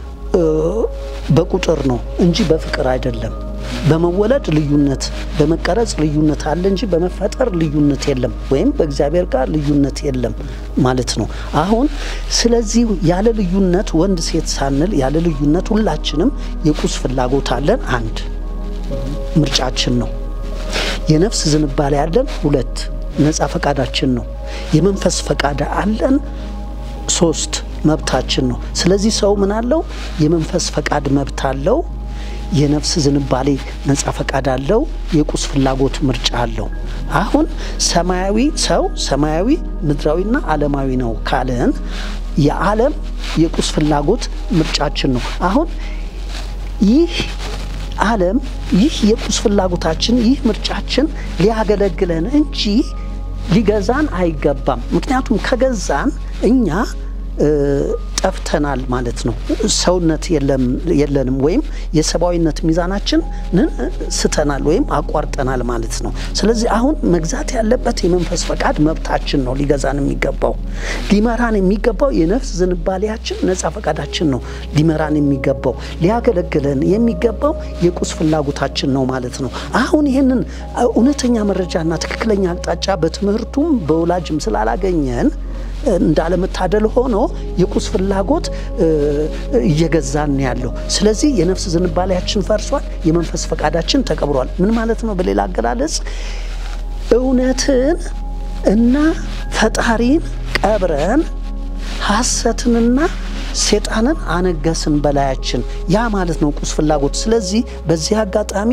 በቁጥር ነው እንጂ በፍቅር አይደለም። በመወለድ ልዩነት፣ በመቀረጽ ልዩነት አለ እንጂ በመፈጠር ልዩነት የለም፣ ወይም በእግዚአብሔር ጋር ልዩነት የለም ማለት ነው። አሁን ስለዚህ ያለ ልዩነት ወንድ ሴት ሳንል ያለ ልዩነት ሁላችንም የቁስ ፍላጎት አለን። አንድ ምርጫችን ነው። የነፍስ ዝንባሌ ያለን ሁለት ነፃ ፈቃዳችን ነው። የመንፈስ ፈቃድ አለን ሶስት መብታችን ነው። ስለዚህ ሰው ምን አለው? የመንፈስ ፈቃድ መብት አለው። የነፍስ ዝንባሌ ነፃ ፈቃድ አለው። የቁስ ፍላጎት ምርጫ አለው። አሁን ሰማያዊ ሰው ሰማያዊ ምድራዊና ዓለማዊ ነው ካለን የዓለም የቁስ ፍላጎት ምርጫችን ነው። አሁን ይህ ዓለም ይህ የቁስ ፍላጎታችን ይህ ምርጫችን ሊያገለግለን እንጂ ሊገዛን አይገባም። ምክንያቱም ከገዛን እኛ ጠፍተናል ማለት ነው። ሰውነት የለንም ወይም የሰብአዊነት ሚዛናችንን ስተናል ወይም አቋርጠናል ማለት ነው። ስለዚህ አሁን መግዛት ያለበት የመንፈስ ፈቃድ መብታችን ነው። ሊገዛን የሚገባው ሊመራን የሚገባው የነፍስ ዝንባሌያችን ነፃ ፈቃዳችን ነው። ሊመራን የሚገባው ሊያገለግለን የሚገባው የቁስ ፍላጎታችን ነው ማለት ነው። አሁን ይህንን እውነተኛ መረጃና ትክክለኛ አቅጣጫ በትምህርቱም በወላጅም ስላላገኘን እንዳለመታደል ሆኖ የቁስ ፍላጎት እየገዛን ያለው። ስለዚህ የነፍስ ዝንባሌያችን ፈርሷል፣ የመንፈስ ፈቃዳችን ተቀብሯል። ምን ማለት ነው? በሌላ አገላለጽ እውነትን እና ፈጣሪን ቀብረን ሐሰትንና ሴጣንን አነገስን በላያችን። ያ ማለት ነው ቁስ ፍላጎት። ስለዚህ በዚህ አጋጣሚ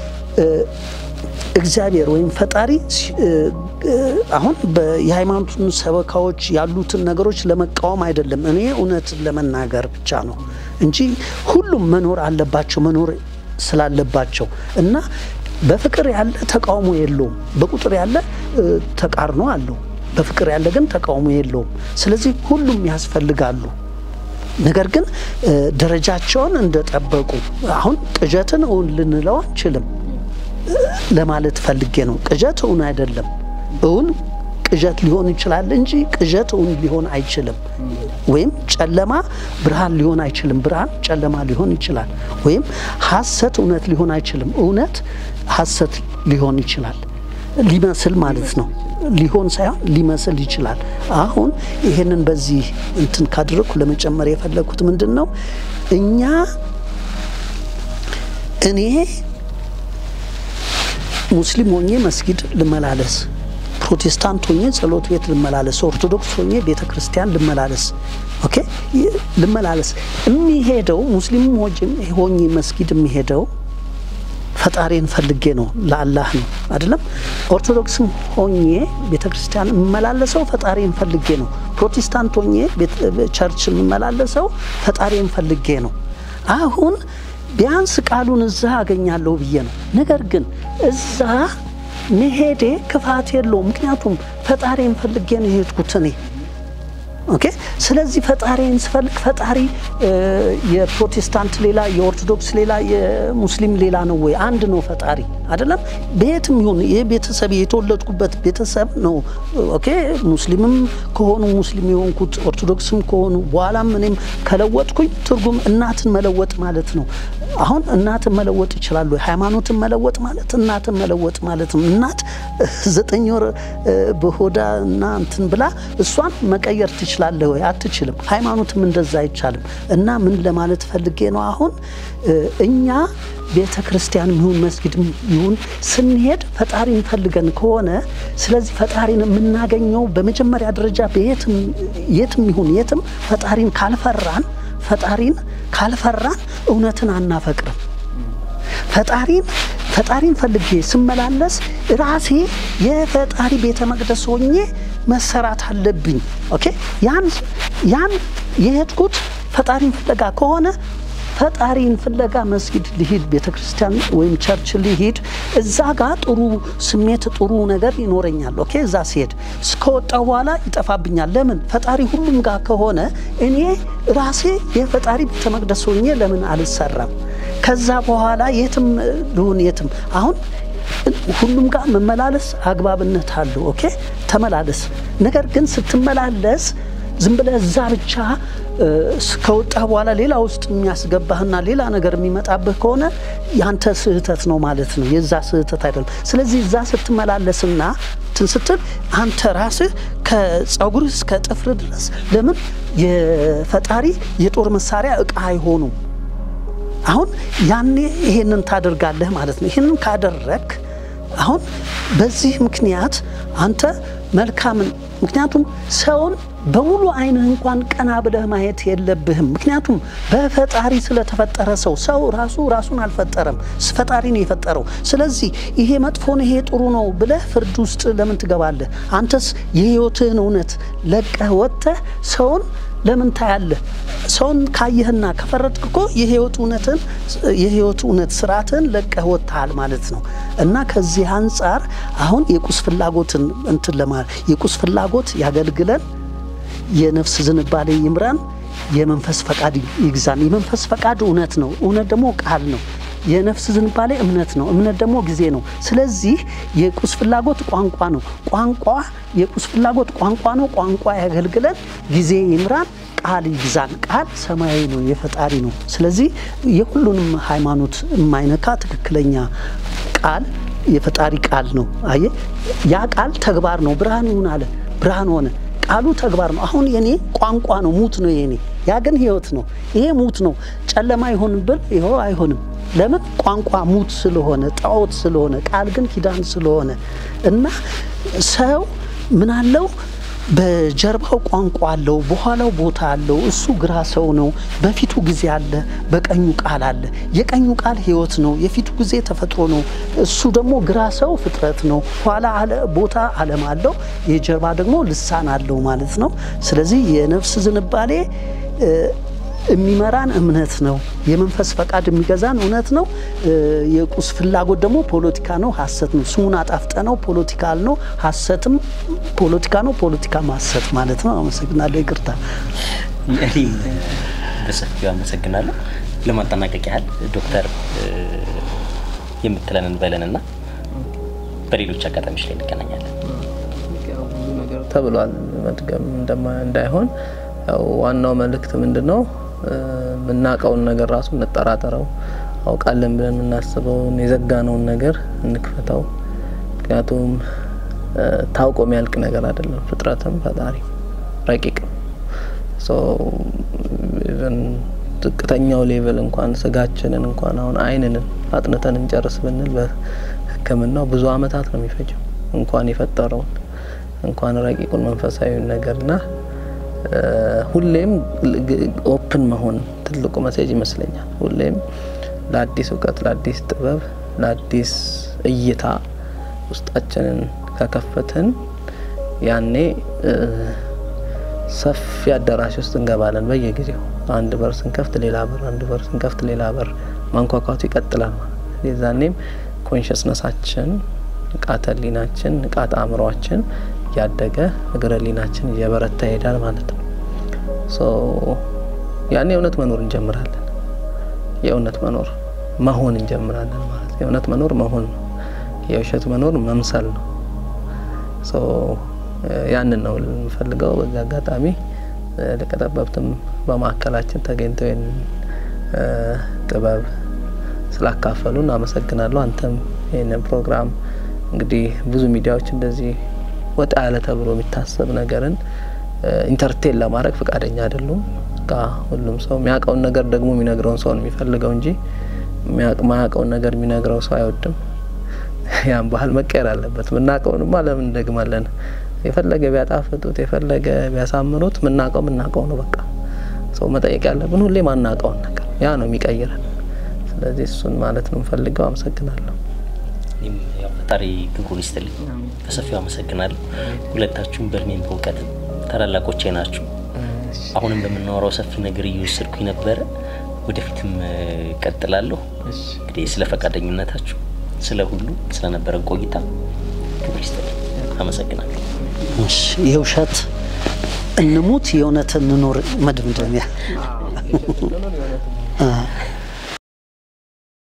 እግዚአብሔር ወይም ፈጣሪ አሁን የሃይማኖቱን ሰበካዎች ያሉትን ነገሮች ለመቃወም አይደለም። እኔ እውነትን ለመናገር ብቻ ነው እንጂ ሁሉም መኖር አለባቸው መኖር ስላለባቸው እና በፍቅር ያለ ተቃውሞ የለውም። በቁጥር ያለ ተቃርኖ አለው። በፍቅር ያለ ግን ተቃውሞ የለውም። ስለዚህ ሁሉም ያስፈልጋሉ። ነገር ግን ደረጃቸውን እንደጠበቁ አሁን ቅዠትን እውን ልንለው አንችልም ለማለት ፈልጌ ነው። ቅዠት እውን አይደለም። እውን ቅዠት ሊሆን ይችላል እንጂ ቅዠት እውን ሊሆን አይችልም። ወይም ጨለማ ብርሃን ሊሆን አይችልም፣ ብርሃን ጨለማ ሊሆን ይችላል። ወይም ሐሰት እውነት ሊሆን አይችልም፣ እውነት ሐሰት ሊሆን ይችላል። ሊመስል ማለት ነው። ሊሆን ሳይሆን ሊመስል ይችላል። አሁን ይሄንን በዚህ እንትን ካደረግኩ ለመጨመር የፈለግኩት ምንድን ነው እኛ እኔ ሙስሊም ሆኜ መስጊድ ልመላለስ፣ ፕሮቴስታንት ሆኜ ጸሎት ቤት ልመላለስ፣ ኦርቶዶክስ ሆኜ ቤተ ክርስቲያን ልመላለስ፣ ኦኬ ልመላለስ። የሚሄደው ሙስሊም ሆኜ መስጊድ የሚሄደው ፈጣሪን ፈልጌ ነው፣ ለአላህ ነው አይደለም። ኦርቶዶክስም ሆኜ ቤተ ክርስቲያን የምመላለሰው ፈጣሪን ፈልጌ ነው። ፕሮቴስታንት ሆኜ ቸርች የምመላለሰው ፈጣሪን ፈልጌ ነው። አሁን ቢያንስ ቃሉን እዛ አገኛለሁ ብዬ ነው። ነገር ግን እዛ መሄዴ ክፋት የለውም። ምክንያቱም ፈጣሪን ፈልጌ ነው የሄድኩት እኔ ኦኬ። ስለዚህ ፈጣሪን ስፈልግ ፈጣሪ የፕሮቴስታንት ሌላ፣ የኦርቶዶክስ ሌላ፣ የሙስሊም ሌላ ነው ወይ? አንድ ነው ፈጣሪ አይደለም። በየትም ይሁን ይህ ቤተሰብ የተወለድኩበት ቤተሰብ ነው። ኦኬ ሙስሊምም ከሆኑ ሙስሊም የሆንኩት ኦርቶዶክስም ከሆኑ በኋላም እኔም ከለወጥኩኝ ትርጉም እናትን መለወጥ ማለት ነው። አሁን እናትን መለወጥ ይችላሉ። ሃይማኖትን መለወጥ ማለት እናትን መለወጥ ማለት ነው። እናት ዘጠኝ ወር በሆዳ እና እንትን ብላ እሷን መቀየር ትችላለህ ወይ? አትችልም። ሃይማኖትም እንደዛ አይቻልም። እና ምን ለማለት ፈልጌ ነው አሁን እኛ ቤተ ክርስቲያን ይሁን መስጊድ ይሁን ስንሄድ ፈጣሪን ፈልገን ከሆነ ስለዚህ ፈጣሪን የምናገኘው በመጀመሪያ ደረጃ የትም ይሁን የትም ፈጣሪን ካልፈራን ፈጣሪን ካልፈራን እውነትን አናፈቅርም። ፈጣሪን ፈጣሪን ፈልጌ ስመላለስ ራሴ የፈጣሪ ቤተ መቅደስ ሆኜ መሰራት አለብኝ። ኦኬ ያን ያን የሄድኩት ፈጣሪን ፍለጋ ከሆነ ፈጣሪን ፍለጋ መስጊድ ልሂድ፣ ቤተ ክርስቲያን ወይም ቸርች ልሂድ። እዛ ጋር ጥሩ ስሜት ጥሩ ነገር ይኖረኛል። ኦኬ እዛ ሲሄድ እስከወጣው በኋላ ይጠፋብኛል። ለምን ፈጣሪ ሁሉም ጋር ከሆነ እኔ ራሴ የፈጣሪ ቤተ መቅደስ ሆኜ ለምን አልሰራም? ከዛ በኋላ የትም ልሁን የትም አሁን ሁሉም ጋር መመላለስ አግባብነት አለው። ኦኬ ተመላለስ። ነገር ግን ስትመላለስ ዝም ብለህ እዛ ብቻ ከወጣ በኋላ ሌላ ውስጥ የሚያስገባህና ሌላ ነገር የሚመጣብህ ከሆነ ያንተ ስህተት ነው ማለት ነው። የዛ ስህተት አይደለም። ስለዚህ እዛ ስትመላለስና እንትን ስትል አንተ ራስህ ከጸጉርህ እስከ ጥፍር ድረስ ለምን የፈጣሪ የጦር መሳሪያ እቃ አይሆኑም። አሁን ያኔ ይሄንን ታደርጋለህ ማለት ነው። ይሄንን ካደረግ አሁን በዚህ ምክንያት አንተ መልካምን ምክንያቱም ሰውን በሙሉ ዓይንህ እንኳን ቀና ብለህ ማየት የለብህም። ምክንያቱም በፈጣሪ ስለተፈጠረ ሰው ሰው ራሱ ራሱን አልፈጠረም፣ ፈጣሪ ነው የፈጠረው። ስለዚህ ይሄ መጥፎ ነው፣ ይሄ ጥሩ ነው ብለህ ፍርድ ውስጥ ለምን ትገባለህ? አንተስ የህይወትህን እውነት ለቀህ ወጥተህ ሰውን ለምን ታያለህ? ሰውን ካየህና ከፈረድክ እኮ የህይወት እውነትን የህይወት እውነት ስርዓትን ለቀህ ወጥተሃል ማለት ነው። እና ከዚህ አንጻር አሁን የቁስ ፍላጎትን እንትን ለማለት የቁስ ፍላጎት ያገልግለን፣ የነፍስ ዝንባሌ ይምራን፣ የመንፈስ ፈቃድ ይግዛን። የመንፈስ ፈቃድ እውነት ነው፣ እውነት ደግሞ ቃል ነው። የነፍስ ዝንባሌ እምነት ነው፣ እምነት ደግሞ ጊዜ ነው። ስለዚህ የቁስ ፍላጎት ቋንቋ ነው፣ ቋንቋ የቁስ ፍላጎት ቋንቋ ነው፣ ቋንቋ ያገልግለን፣ ጊዜ ይምራን፣ ቃል ይግዛን። ቃል ሰማያዊ ነው፣ የፈጣሪ ነው። ስለዚህ የሁሉንም ሃይማኖት የማይነካ ትክክለኛ ቃል የፈጣሪ ቃል ነው። አየ ያ ቃል ተግባር ነው። ብርሃን ይሁን አለ፣ ብርሃን ሆነ። ቃሉ ተግባር ነው። አሁን የኔ ቋንቋ ነው፣ ሙት ነው የኔ። ያ ግን ህይወት ነው። ይሄ ሙት ነው። ጨለማ ይሆን ብል ይኸው አይሆንም። ለምን ቋንቋ ሙት ስለሆነ ጣዖት ስለሆነ፣ ቃል ግን ኪዳን ስለሆነ እና ሰው ምን አለው በጀርባው ቋንቋ አለው፣ በኋላው ቦታ አለው። እሱ ግራ ሰው ነው። በፊቱ ጊዜ አለ፣ በቀኙ ቃል አለ። የቀኙ ቃል ህይወት ነው፣ የፊቱ ጊዜ ተፈጥሮ ነው። እሱ ደግሞ ግራ ሰው ፍጥረት ነው። ኋላ ቦታ ዓለም አለው፣ የጀርባ ደግሞ ልሳን አለው ማለት ነው። ስለዚህ የነፍስ ዝንባሌ የሚመራን እምነት ነው። የመንፈስ ፈቃድ የሚገዛን እውነት ነው። የቁስ ፍላጎት ደግሞ ፖለቲካ ነው፣ ሀሰት ነው። ስሙን አጣፍጠ ነው ፖለቲካል ነው፣ ሀሰትም ፖለቲካ ነው፣ ፖለቲካም ሀሰት ማለት ነው። አመሰግናለሁ። ይቅርታ። እኔም በሰፊው አመሰግናለሁ። ለማጠናቀቅ ያህል ዶክተር የምትለንን በለንና በሌሎች አጋጣሚዎች ላይ እንገናኛለን። ብዙ ነገር ተብሏል። መድገም እንዳይሆን ያው ዋናው መልእክት ምንድን ነው? የምናውቀውን ነገር ራሱ እንጠራጠረው። አውቃለን ብለን የምናስበውን የዘጋነውን ነገር እንክፈተው። ምክንያቱም ታውቆ የሚያልቅ ነገር አይደለም። ፍጥረትም ፈጣሪ ረቂቅም ዝቅተኛው ሌቭል እንኳን ስጋችንን እንኳን አሁን አይንንን አጥንተን እንጨርስ ብንል በሕክምናው ብዙ አመታት ነው የሚፈጀው እንኳን የፈጠረውን እንኳን ረቂቁን መንፈሳዊውን ነገርና ሁሌም ኦፕን መሆን ትልቁ መሴጅ ይመስለኛል። ሁሌም ለአዲስ እውቀት፣ ለአዲስ ጥበብ፣ ለአዲስ እይታ ውስጣችንን ከከፈትን ያኔ ሰፊ አዳራሽ ውስጥ እንገባለን። በየጊዜው አንድ በር ስንከፍት ሌላ በር፣ አንድ በር ስንከፍት ሌላ በር ማንኳኳቱ ይቀጥላል ማለት የዛኔም ኮንሽስነሳችን ንቃተ ህሊናችን ንቃተ አእምሯችን እያደገ እግረ ህሊናችን እየበረታ ይሄዳል ማለት ነው። ያኔ የእውነት መኖር እንጀምራለን። የእውነት መኖር መሆን እንጀምራለን ማለት ነው። የእውነት መኖር መሆን ነው። የውሸት መኖር መምሰል ነው። ያንን ነው የምፈልገው። በዚህ አጋጣሚ ሊቀ ጠበብትም በማዕከላችን ተገኝተው ይህን ጥበብ ስላካፈሉን አመሰግናለሁ። አንተም ይህንን ፕሮግራም እንግዲህ ብዙ ሚዲያዎች እንደዚህ ወጣ ያለ ተብሎ የሚታሰብ ነገርን ኢንተርቴን ለማድረግ ፈቃደኛ አይደሉም። ሁሉም ሰው የሚያውቀውን ነገር ደግሞ የሚነግረውን ሰው ነው የሚፈልገው እንጂ ማያውቀውን ነገር የሚነግረው ሰው አይወድም። ያን ባህል መቀየር አለበት። ምናውቀውንማ ለምን እንደግማለን? የፈለገ ቢያጣፍጡት የፈለገ ቢያሳምሩት ምናውቀው ምናውቀው ነው። በቃ ሰው መጠየቅ ያለብን ሁሌ ማናውቀውን ነገር ያ ነው የሚቀይረን። ስለዚህ እሱን ማለት ነው የምፈልገው። አመሰግናለሁ። ፈጣሪ ክብሩን ይስጥልኝ። በሰፊው አመሰግናለሁ። ሁለታችሁም በእድሜም በእውቀት ታላላቆቼ ናችሁ። አሁንም በምናወራው ሰፊ ነገር እየወሰድኩኝ ነበረ። ወደፊትም ቀጥላለሁ። እንግዲህ ስለ ፈቃደኝነታችሁ፣ ስለ ሁሉ ስለነበረን ቆይታ ክብር ይስጥልኝ። አመሰግናለሁ። እሺ፣ የውሸት እንሙት የእውነት እንኖር መደምደሚያ